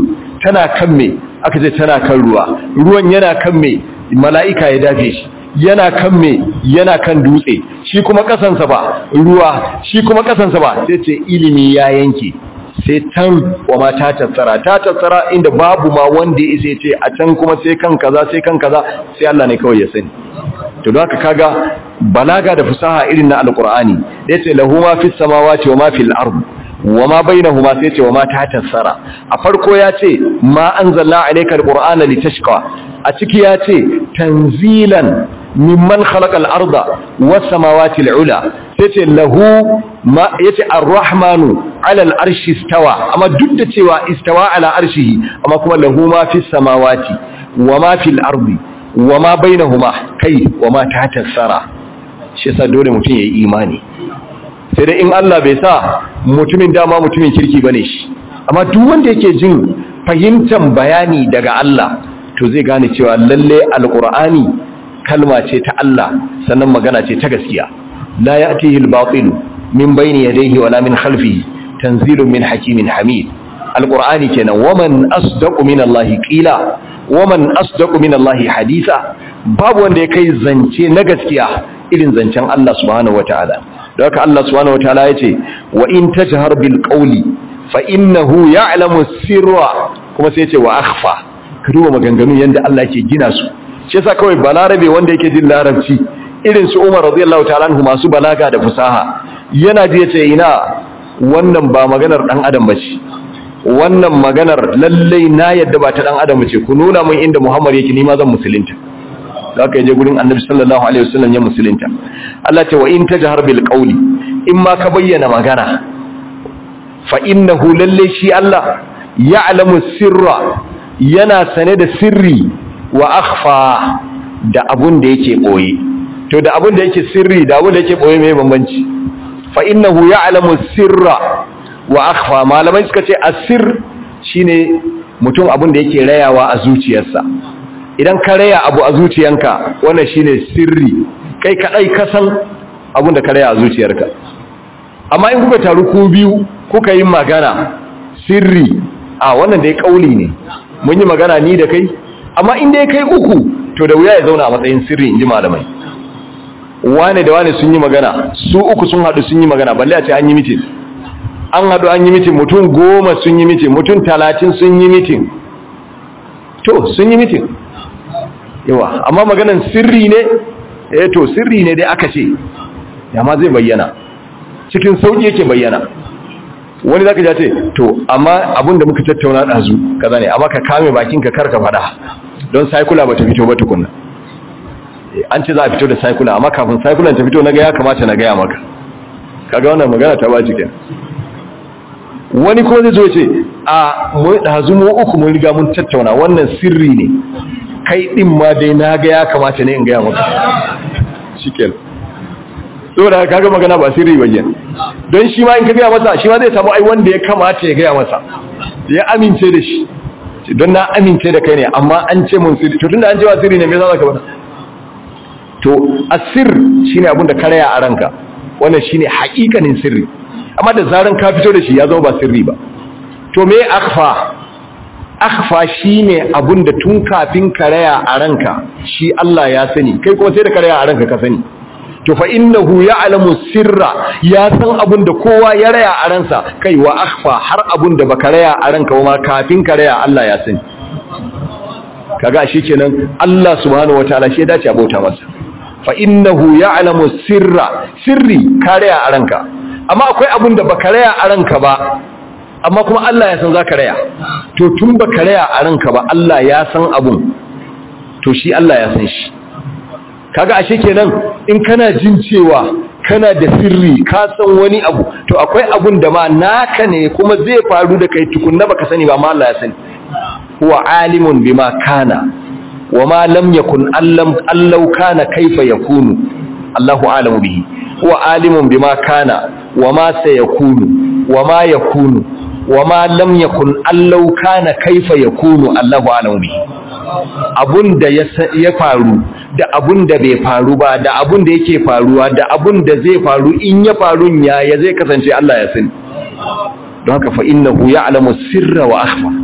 tana kan me aka ce tana kan ruwa ruwan yana kan me mala'ika ya dafe shi yana kan me yana kan dutse shi kuma kasansa ba ruwa shi kuma kasansa ba sai ce ilimi ya yanke sai tan wa ma ta tattara ta tattara inda babu ma wanda ya isa ce a can kuma sai kan kaza sai kan kaza sai Allah ne kawai ya sani to don haka kaga balaga da fasaha irin na alqur'ani da yace lahu ma fis samawati wa ma fil ard wa ma bainahuma sai yace wa ma ta tattara a farko ya ce ma anzalna alayka alqur'ana litashqa a ciki ya ce tanzilan mimman khalaqa al-arda was samawati al-ula yace lahu ma yace ar-rahmanu 'ala al-arshi istawa amma duk da cewa istawa 'ala arshihi amma kuma lahu ma fis samawati wa ma fil ardi wa ma bainahuma kai wa ma tahta sara shi yasa dole mutum yayi imani sai dai in Allah bai sa mutumin dama mutumin kirki bane shi amma duk wanda yake jin fahimtar bayani daga Allah to zai gane cewa lalle alqur'ani kalma ce ta Allah sannan magana ce ta gaskiya la ya'tihi al-batil min bayni yadayhi wala min khalfihi tanzilun min hakimin hamid alqur'ani kenan waman asdaqu min Allah qila waman asdaqu min Allah hadisa babu wanda ya kai zance na gaskiya irin zancen Allah subhanahu wataala don haka Allah subhanahu wataala yace wa in tajhar bil qawli fa innahu ya'lamu sirra kuma sai yace wa akhfa ka duba maganganun yanda Allah yake gina su shi yasa kawai balarabe wanda yake jin larabci irin su Umar radiyallahu ta'ala anhu masu balaga da fasaha yana ji yace ina wannan ba maganar dan adam bace wannan maganar lalle na yadda ba ta dan adam bace ku nuna min inda Muhammad yake ni ma zan musulunta zaka je gurin Annabi sallallahu alaihi wasallam ya musulunta Allah ce wa in tajhar bil qawli in ma ka bayyana magana fa innahu lalle shi Allah ya'lamu sirra yana sane da sirri wa akhfa da abun da yake boye to da abun da yake sirri da abun da yake boye mai bambanci fa innahu ya'lamu sirra wa akhfa malamai suka ce asir shine mutum abun da yake rayawa a zuciyarsa idan ka raya abu a zuciyanka wannan shine sirri kai kadai ka san abun da ka raya a zuciyarka amma in kuka taru ku biyu kuka yi magana sirri a wannan da ya kauli ne mun yi magana ni da kai amma inda ya kai uku to da wuya ya zauna a matsayin sirri in ji malamai wane da wane sun yi magana su uku sun haɗu sun yi magana balle a ce an yi mitin an haɗu an yi mitin mutum goma sun yi mitin mutum talatin sun yi mitin to sun yi mitin yawa amma maganan sirri ne eh to sirri ne dai aka ce yamma zai bayyana cikin sauƙi yake bayyana wani zaka ja ce to amma abin da muka tattauna ɗazu kaza ne amma ka kame bakinka kar ka faɗa don saikula ba ta fito ba tukunna an ce za a fito da saikula amma kafin saikulan ta fito na ga ya kamata na gaya maka kaga wannan magana ta baci kenan wani ko zai zo ce a mu ɗazu mu uku mun riga mun tattauna wannan sirri ne kai din ma dai na ga ya kamata ne in gaya maka shikenan saboda kaga magana ba sirri ba don shi ma in ka gaya masa shi ma zai samu ai wanda ya kamata ya gaya masa ya amince da shi don na amince da kai ne amma an ce mun sirri to tunda an ce wa sirri ne me yasa zaka bada to asir shine abin da karaya a ranka wannan shine haƙiƙanin sirri amma da zaran ka fito da shi ya zama ba sirri ba to me akhfa akhfa shine abin da tun kafin karaya a ranka shi Allah ya sani kai kuma sai da karaya a ranka ka sani to fa innahu ya'lamu sirra ya san abun da kowa ya raya a ransa kai wa akhfa har abun da baka raya a ranka ma kafin ka raya Allah ya sani kaga shikenan Allah subhanahu wataala shi ya dace abota masa fa innahu ya'lamu sirra sirri ka raya a ranka amma akwai abun da baka raya a ranka ba amma kuma Allah ya san zaka raya to tun baka raya a ranka ba Allah ya san abun to shi Allah ya san shi kaga ashe kenan in kana jin cewa kana da sirri ka san wani abu to akwai abun da ma naka ne kuma zai faru da kai tukunna baka sani ba amma Allah ya sani huwa alimun bima kana wama lam yakun allam allau kana kaifa yakunu Allahu alamu bihi huwa alimun bima kana wama sayakunu wama yakunu wama lam yakun allau kana kaifa yakunu Allahu alamu bihi abun da ya faru da abun da bai faru ba da abun da yake faruwa da abun da zai faru in ya faru ya ya zai kasance Allah ya sani don haka fa innahu ya'lamu sirra wa akhfa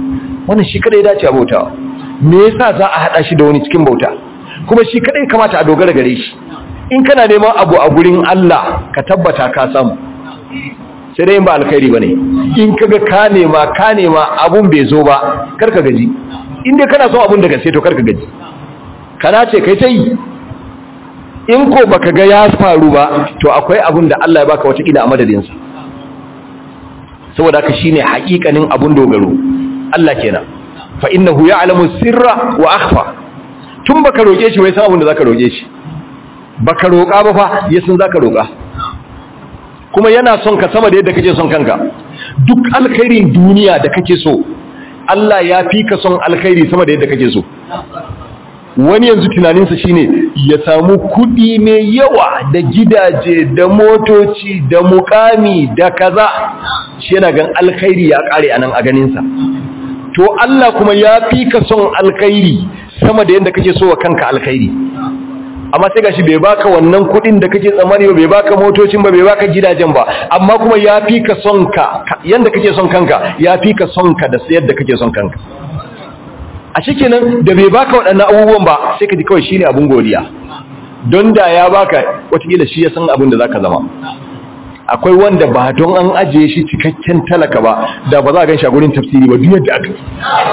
wannan shi kadai dace a bauta me yasa za a hada shi da wani cikin bauta kuma shi kadai kamata a dogara gare shi in kana neman abu a gurin Allah ka tabbata ka samu sai dai ba alkhairi bane in kaga ka nema ka nema abun bai zo ba karka gaji in dai kana son abun da gaske to karka gaji kana ce kai ta yi in ko baka ga ya faru ba to akwai abun da Allah ya baka wata kila a madadin sa saboda haka shine haƙiƙanin abun dogaro Allah kenan fa innahu ya'lamu sirra wa akhfa tun baka roke shi wai san abun da zaka roke shi baka roka ba fa yasan zaka roka kuma yana son ka sama da yadda kake son kanka duk alkhairin duniya da kake so Allah ya fi ka son alkhairi sama da yadda kake so wani yanzu tunaninsa shine ya samu kudi mai yawa da gidaje da motoci da mukami da kaza shi yana gan alkhairi ya kare anan a ganinsa to Allah kuma ya fi ka son alkhairi sama da yadda kake so wa kanka alkhairi amma sai gashi bai baka wannan kudin da kake tsammani ba bai baka motocin ba bai baka gidajen ba amma kuma ya fi ka son ka yanda kake son kanka ya fi ka son ka da yadda kake son kanka a shikenan da bai baka waɗannan abubuwan ba sai ka ji kawai shine abun godiya don da ya baka watakila shi ya san abin da zaka zama akwai wanda ba don an ajiye shi cikakken talaka ba da ba za a gan shi a gurin tafsiri ba duk yadda aka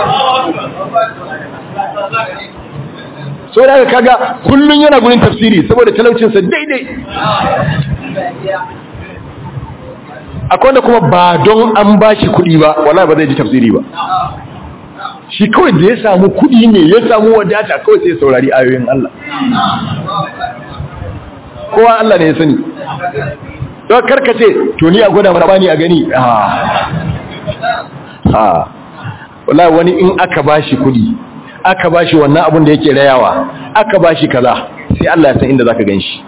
so da kaga kullun yana gurin tafsiri saboda talaucinsa daidai akwai wanda kuma ba don an ba shi kuɗi ba wala ba zai ji tafsiri ba shi kawai da ya samu kuɗi ne ya samu wadata kawai sai saurari ayoyin Allah kowa Allah ne ya sani don karkace to ni a gwada mana bani a gani ha wala wani in aka ba shi kuɗi aka bashi wannan abun da yake rayawa aka bashi kaza sai Allah ya san inda zaka ganshi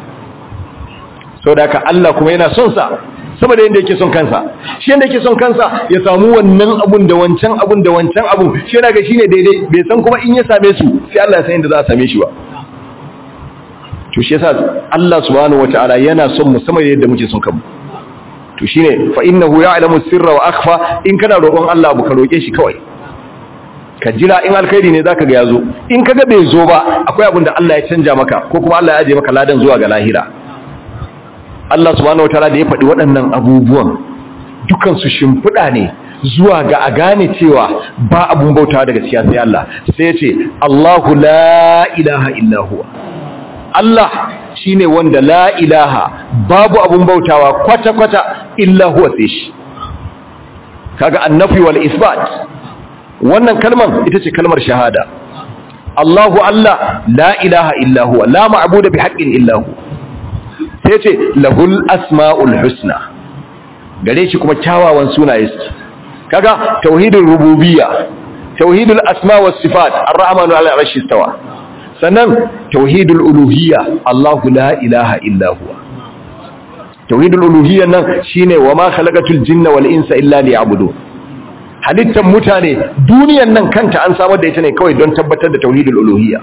saboda haka Allah kuma yana son sa saboda yanda yake son kansa shi yanda yake son kansa ya samu wannan abun da wancan abun da wancan abun shi yana ga shine daidai bai san kuma in ya same su sai Allah ya san inda za a same shi ba to shi yasa Allah subhanahu wataala yana son mu sama yadda muke son kanmu to shine fa innahu ya'lamu sirra wa akhfa in kana roƙon Allah abu ka roƙe shi kawai ka jira in alkhairi ne zaka ga yazo in kaga bai zo ba akwai abin da Allah ya canja maka ko kuma Allah ya aje maka ladan zuwa ga lahira Allah subhanahu wataala da ya faɗi waɗannan abubuwan dukan su shimfiɗa ne zuwa ga a gane cewa ba abun bautawa da gaskiya sai Allah sai ya ce Allahu la ilaha illa huwa Allah shine wanda la ilaha babu abun bautawa kwata kwata illa huwa sai shi kaga annafi wal isbat wannan kalman ita ce kalmar shahada Allahu Allah la ilaha illa huwa la ma'budu bi haqqin illa hu sai ce lahul asmaul husna gare shi kuma kyawawan sunaye su kaga tauhidul rububiyya tauhidul asma was sifat ar-rahmanu ala arshi istawa sannan tauhidul uluhiyya Allahu la ilaha illa huwa tauhidul uluhiyya nan shine wa ma khalaqatul jinna wal insa illa liya'budun halittar mutane duniyan nan kanta an samar da ita ne kawai don tabbatar da tauhidul uluhiyya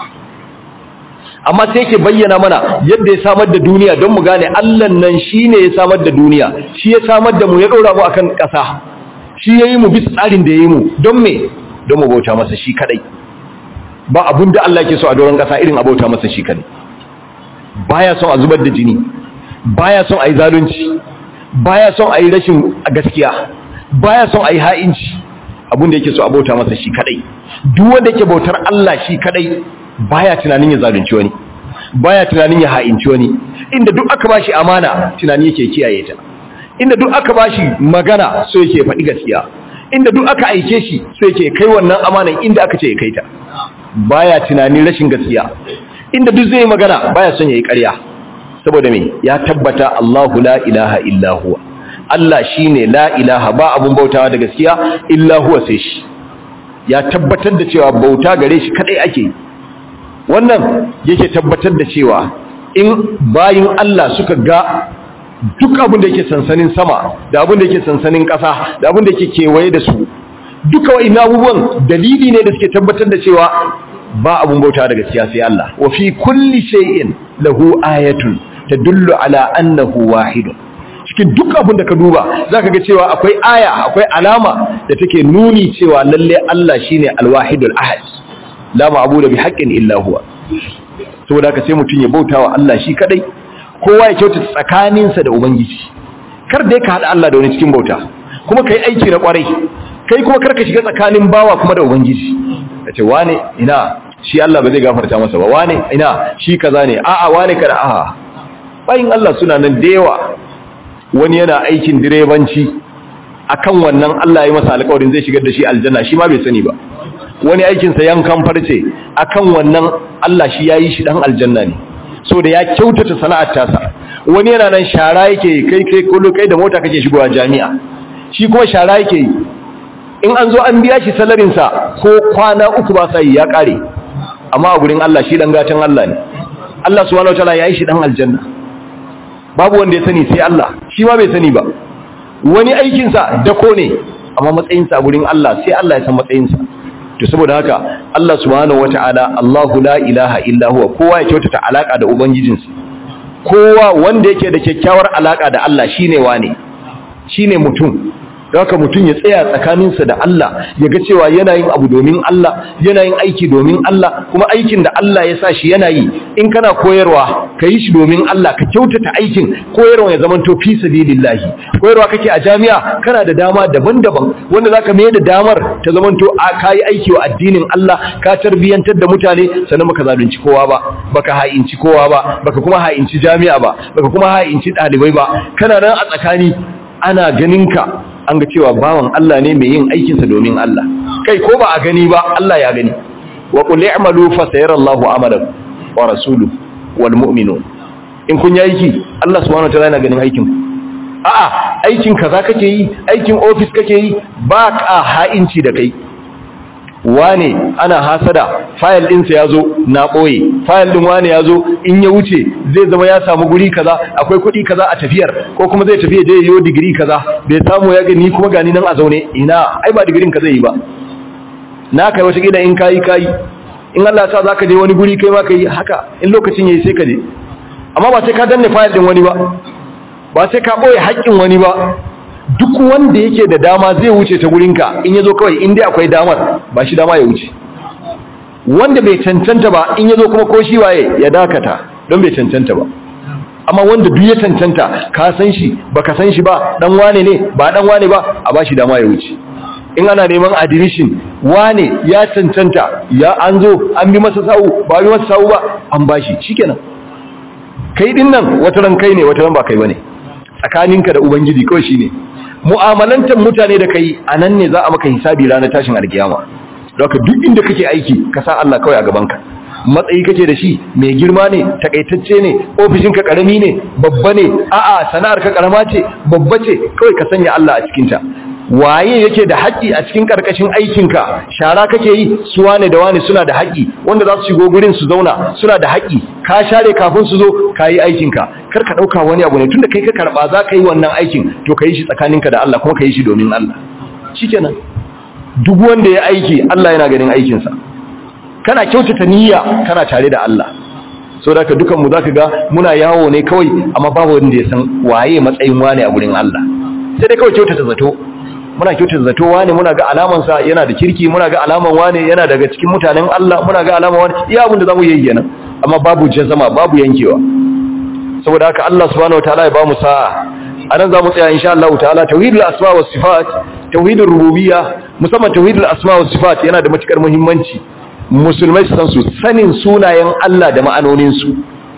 amma sai yake bayyana mana yadda ya samar da duniya don mu gane Allah nan shine ya samar da duniya shi ya samar da mu ya dora mu akan ƙasa shi yayi mu bisa tsarin da yayi mu don me don mu bauta masa shi kadai ba abun da Allah yake so a doron ƙasa irin a bauta masa shi kadai baya son a zubar da jini baya son a yi zalunci baya son a yi rashin gaskiya baya son a yi ha'inci abinda yake so a bauta masa shi kadai duk wanda yake bautar Allah shi kadai baya tunanin ya zalunci wani baya tunanin ya ha'inci wani inda duk aka bashi amana tunani yake kiyaye ta inda duk aka bashi magana so yake faɗi gaskiya inda duk aka aike shi so yake kai wannan amanan inda aka ce ya kai ta baya tunanin rashin gaskiya inda duk zai magana baya son yayi ƙarya saboda me ya tabbata Allahu la ilaha illa huwa Allah shine la ilaha ba abun bautawa da gaskiya illa huwa sai shi ya tabbatar da cewa bauta gare shi kadai ake wannan yake tabbatar da cewa in bayin Allah suka ga duk abin da yake sansanin sama da abin da yake sansanin ƙasa da abin da yake kewaye da su duka wa'in abubuwan dalili ne da suke tabbatar da cewa ba abun bauta da gaskiya sai Allah wa fi kulli shay'in lahu ayatun tadullu ala annahu wahidun cikin duk abin da ka duba zaka ga cewa akwai aya akwai alama da take nuni cewa lalle Allah shine alwahidul ahad la ma'budu bi haqqin illa huwa saboda haka sai mutun ya bautawa Allah shi kadai kowa ya kyautata tsakaninsa da ubangiji kar dai ka hada Allah da wani cikin bauta kuma kai aiki na kwarai kai kuma kar ka shiga tsakanin bawa kuma da ubangiji kace wane ina shi Allah ba zai gafarta masa ba wane ina shi kaza ne a'a wane kada a'a bayin Allah suna nan da yawa wani yana aikin direbanci akan wannan Allah ya masa alƙawarin zai shigar da shi aljanna shi ma bai sani ba wani aikin sa yankan farce akan wannan Allah shi yayi shi dan aljanna ne so da ya kyautata sana'ar tasa wani yana nan shara yake kai kai kullu kai da mota kake shigowa jami'a shi kuma shara yake yi in an zo an biya shi salarin sa ko kwana uku ba sai ya kare amma a gurin Allah shi dan gatan Allah ne Allah subhanahu wataala yayi shi dan aljanna babu wanda ya sani sai Allah shi ma bai sani ba wani aikin sa dako ne amma matsayin sa gurin Allah sai Allah ya san matsayin sa to saboda haka Allah subhanahu wataala Allahu la ilaha illa huwa kowa ya kyautata alaka da ubangijinsa kowa wanda yake da kyakkyawar alaka da Allah shine wane shine mutum haka mutum ya tsaya tsakaninsa da Allah ya ga cewa yana yin abu domin Allah yana yin aiki domin Allah kuma aikin da Allah ya sa shi yana yi in kana koyarwa ka yi shi domin Allah ka kyautata aikin koyarwa ya zama to fi sabilillahi koyarwa kake a jami'a kana da dama daban-daban wanda zaka mai da damar ta zama to ka yi aiki wa addinin Allah ka tarbiyantar da mutane sannan baka zalunci kowa ba baka ha'inci kowa ba baka kuma ha'inci jami'a ba baka kuma ha'inci ɗalibai ba kana nan a tsakani ana ganinka an ga cewa bawan Allah ne mai yin aikinsa domin Allah kai ko ba a gani ba Allah ya gani wa qul i'malu fa sayarallahu amalan wa rasuluhu wal mu'minun in kun yi aiki Allah subhanahu wa ta'ala yana ganin aikin a'a aikin kaza kake yi aikin office kake yi ba ka ha'inci da kai wane ana hasada fayil ɗinsa ya zo na ɓoye fayil ɗin wane ya zo in ya wuce zai zama ya samu guri kaza akwai kuɗi kaza a tafiyar ko kuma zai tafiya je yiwo digiri kaza bai samu ya gani kuma gani nan a zaune ina ai ba digirin ka zai yi ba na kai wata gida in kayi kayi in Allah sa zaka je wani guri kai ma kai haka in lokacin yayi sai ka je amma ba sai ka danne fayil ɗin wani ba ba sai ka ɓoye haƙƙin wani ba duk wanda yake da dama zai wuce ta gurinka in yazo kawai in dai akwai damar ba shi dama ya wuce wanda bai cancanta ba in yazo kuma ko shi waye ya dakata don bai cancanta ba amma wanda duk ya cancanta ka san shi baka san shi ba dan wane ne ba dan wane ba a ba shi dama ya wuce in ana neman admission wane ya cancanta ya an zo an bi masa sawu ba bi masa sawu ba an bashi shikenan kai din nan wata ran kai ne wata ran ba kai bane tsakaninka da ubangiji kawai shine mu'amalantar mutane da kai a nan ne za a maka hisabi ranar tashin alkiyama don duk inda kake aiki ka sa Allah kawai a gabanka matsayi kake da shi mai girma ne takaitacce ne ofishinka karami ne babba ne a'a sana'ar ka karama ce babba ce kawai ka sanya Allah a cikinta waye yake da haƙƙi a cikin ƙarƙashin aikinka shara kake yi su wane da wane suna da haƙƙi wanda za su shigo gurin su zauna suna da haƙƙi ka share kafin su zo ka yi aikinka kar ka ɗauka wani abu ne tunda kai ka karɓa za ka yi wannan aikin to ka yi shi tsakaninka da Allah kuma ka yi shi domin Allah shikenan duk wanda ya aiki Allah yana ganin aikinsa kana kyautata niyya kana tare da Allah so da ka dukan mu zaka ga muna yawo ne kawai amma babu wanda ya san waye matsayin wane a gurin Allah sai dai kawai kyautata zato muna kyautata zato wane muna ga alaman sa yana da kirki muna ga alaman wane yana daga cikin mutanen Allah muna ga alaman wane iya abin da zamu yi kenan amma babu jazama babu yankewa saboda haka Allah subhanahu wataala ya bamu sa'a anan zamu tsaya insha Allah ta'ala tauhidul asma was sifat tauhidur rububiyya musamman tauhidul asma was sifat yana da matukar muhimmanci musulmai su san su sanin sunayen Allah da ma'anonin su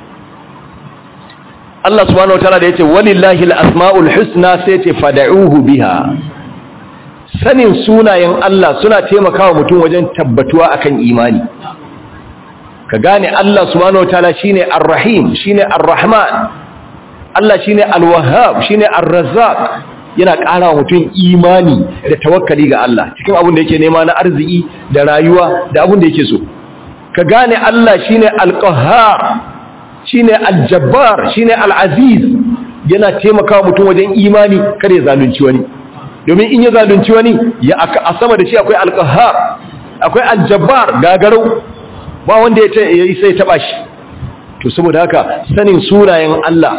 Allah subhanahu wataala da yace walillahi al-asmaul husna sai yace fad'uhu biha sanin sunayen Allah suna taimakawa mutum wajen tabbatuwa akan imani ka gane Allah subhanahu wataala shine ar-rahim shine ar-rahman Allah shine al-wahhab shine ar-razzaq yana ƙara wa mutum imani da tawakkali ga Allah cikin abin da yake nema na arziki da rayuwa da abin da yake so ka gane Allah shine al-qahhar shine al-jabbar shine al-aziz yana taimakawa mutum wajen imani kare zalunci wani domin in ya zalunci wani ya a sama da shi akwai al-qahhar akwai al-jabbar gagarau ba wanda ya isa ya taba shi to saboda haka sanin sunayen Allah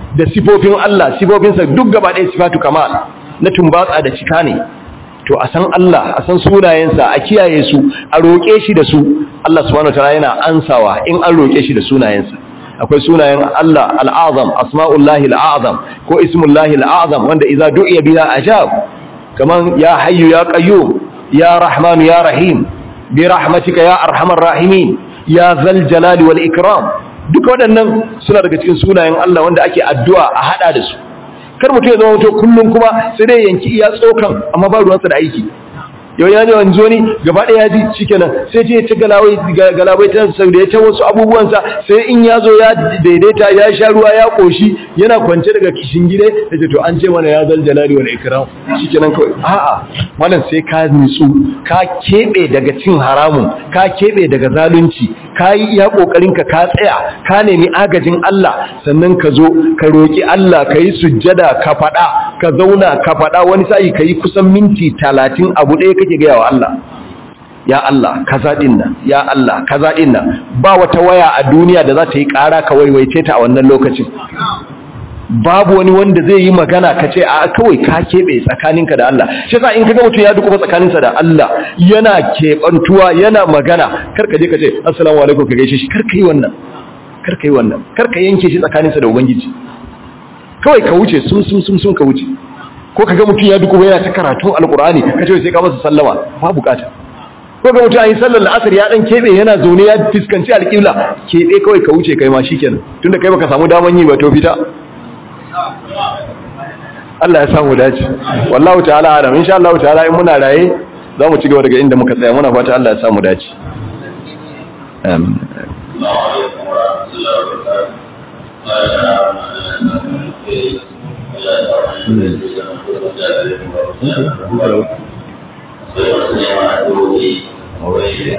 da sifofin Allah sifofinsa duk gaba ɗaya sifatu kamal na tumbatsa da cika ne to a san Allah a san sunayensa a kiyaye su a roƙe shi da su Allah subhanahu wataala yana ansawa in an roƙe shi da sunayensa akwai sunayen Allah al'azam asma'ullahi al'azam ko ismullahi al'azam wanda idza du'iya biha ajab kaman ya hayyu ya qayyum ya rahman ya rahim bi rahmatika ya arhamar rahimin ya zal jalali wal ikram duka waɗannan suna daga cikin sunayen Allah wanda ake addu'a a hada da su kar mutum ya zama mutum kullum kuma sai dai yanki iya tsokan amma ba ruwansa da aiki yau ya ji wani zoni gaba ɗaya ya ji shikenan sai ce ta galawai galabai ta sau da ya ta wasu abubuwansa sai in ya zo ya daidaita ya sha ruwa ya koshi yana kwance daga kishin gide da ce to an ce mana ya zal jalali wal ikram shikenan kawai a'a wannan sai ka nutsu ka kebe daga cin haramun ka kebe daga zalunci ka yi iya kokarin ka ka tsaya ka nemi agajin Allah sannan ka zo ka roki Allah ka yi sujjada ka faɗa ka zauna ka faɗa wani sa'i ka yi kusan minti talatin abu ɗaya kake gaya wa Allah ya Allah kaza din nan ya Allah kaza din nan ba wata waya a duniya da za ta yi ƙara ka waiwaice ta a wannan lokacin babu wani wanda zai yi magana ka ce a kawai ka keɓe tsakaninka da Allah shi yasa in kaga mutum ya duka tsakaninsa da Allah yana keɓantuwa yana magana kar ka je ka ce assalamu alaikum ka gaishe shi kar ka yi wannan kar ka yi wannan kar ka yanke shi tsakaninsa da ubangiji kawai ka wuce sun sun sun sun ka wuce ko kaga mutum ya duka yana ta karatun alqur'ani ka ce sai ka masa sallama ba bukata ko ga mutum ayi sallar la'asar ya dan kebe yana zaune ya fiskanci alqibla kebe kawai ka wuce kai ma shikenan tunda kai baka samu daman yi ba to fita Allah ya samu dace wallahu ta'ala alam insha Allah ta'ala in muna raye za mu ci gaba daga inda muka tsaya muna fata Allah ya samu dace amin Thank you.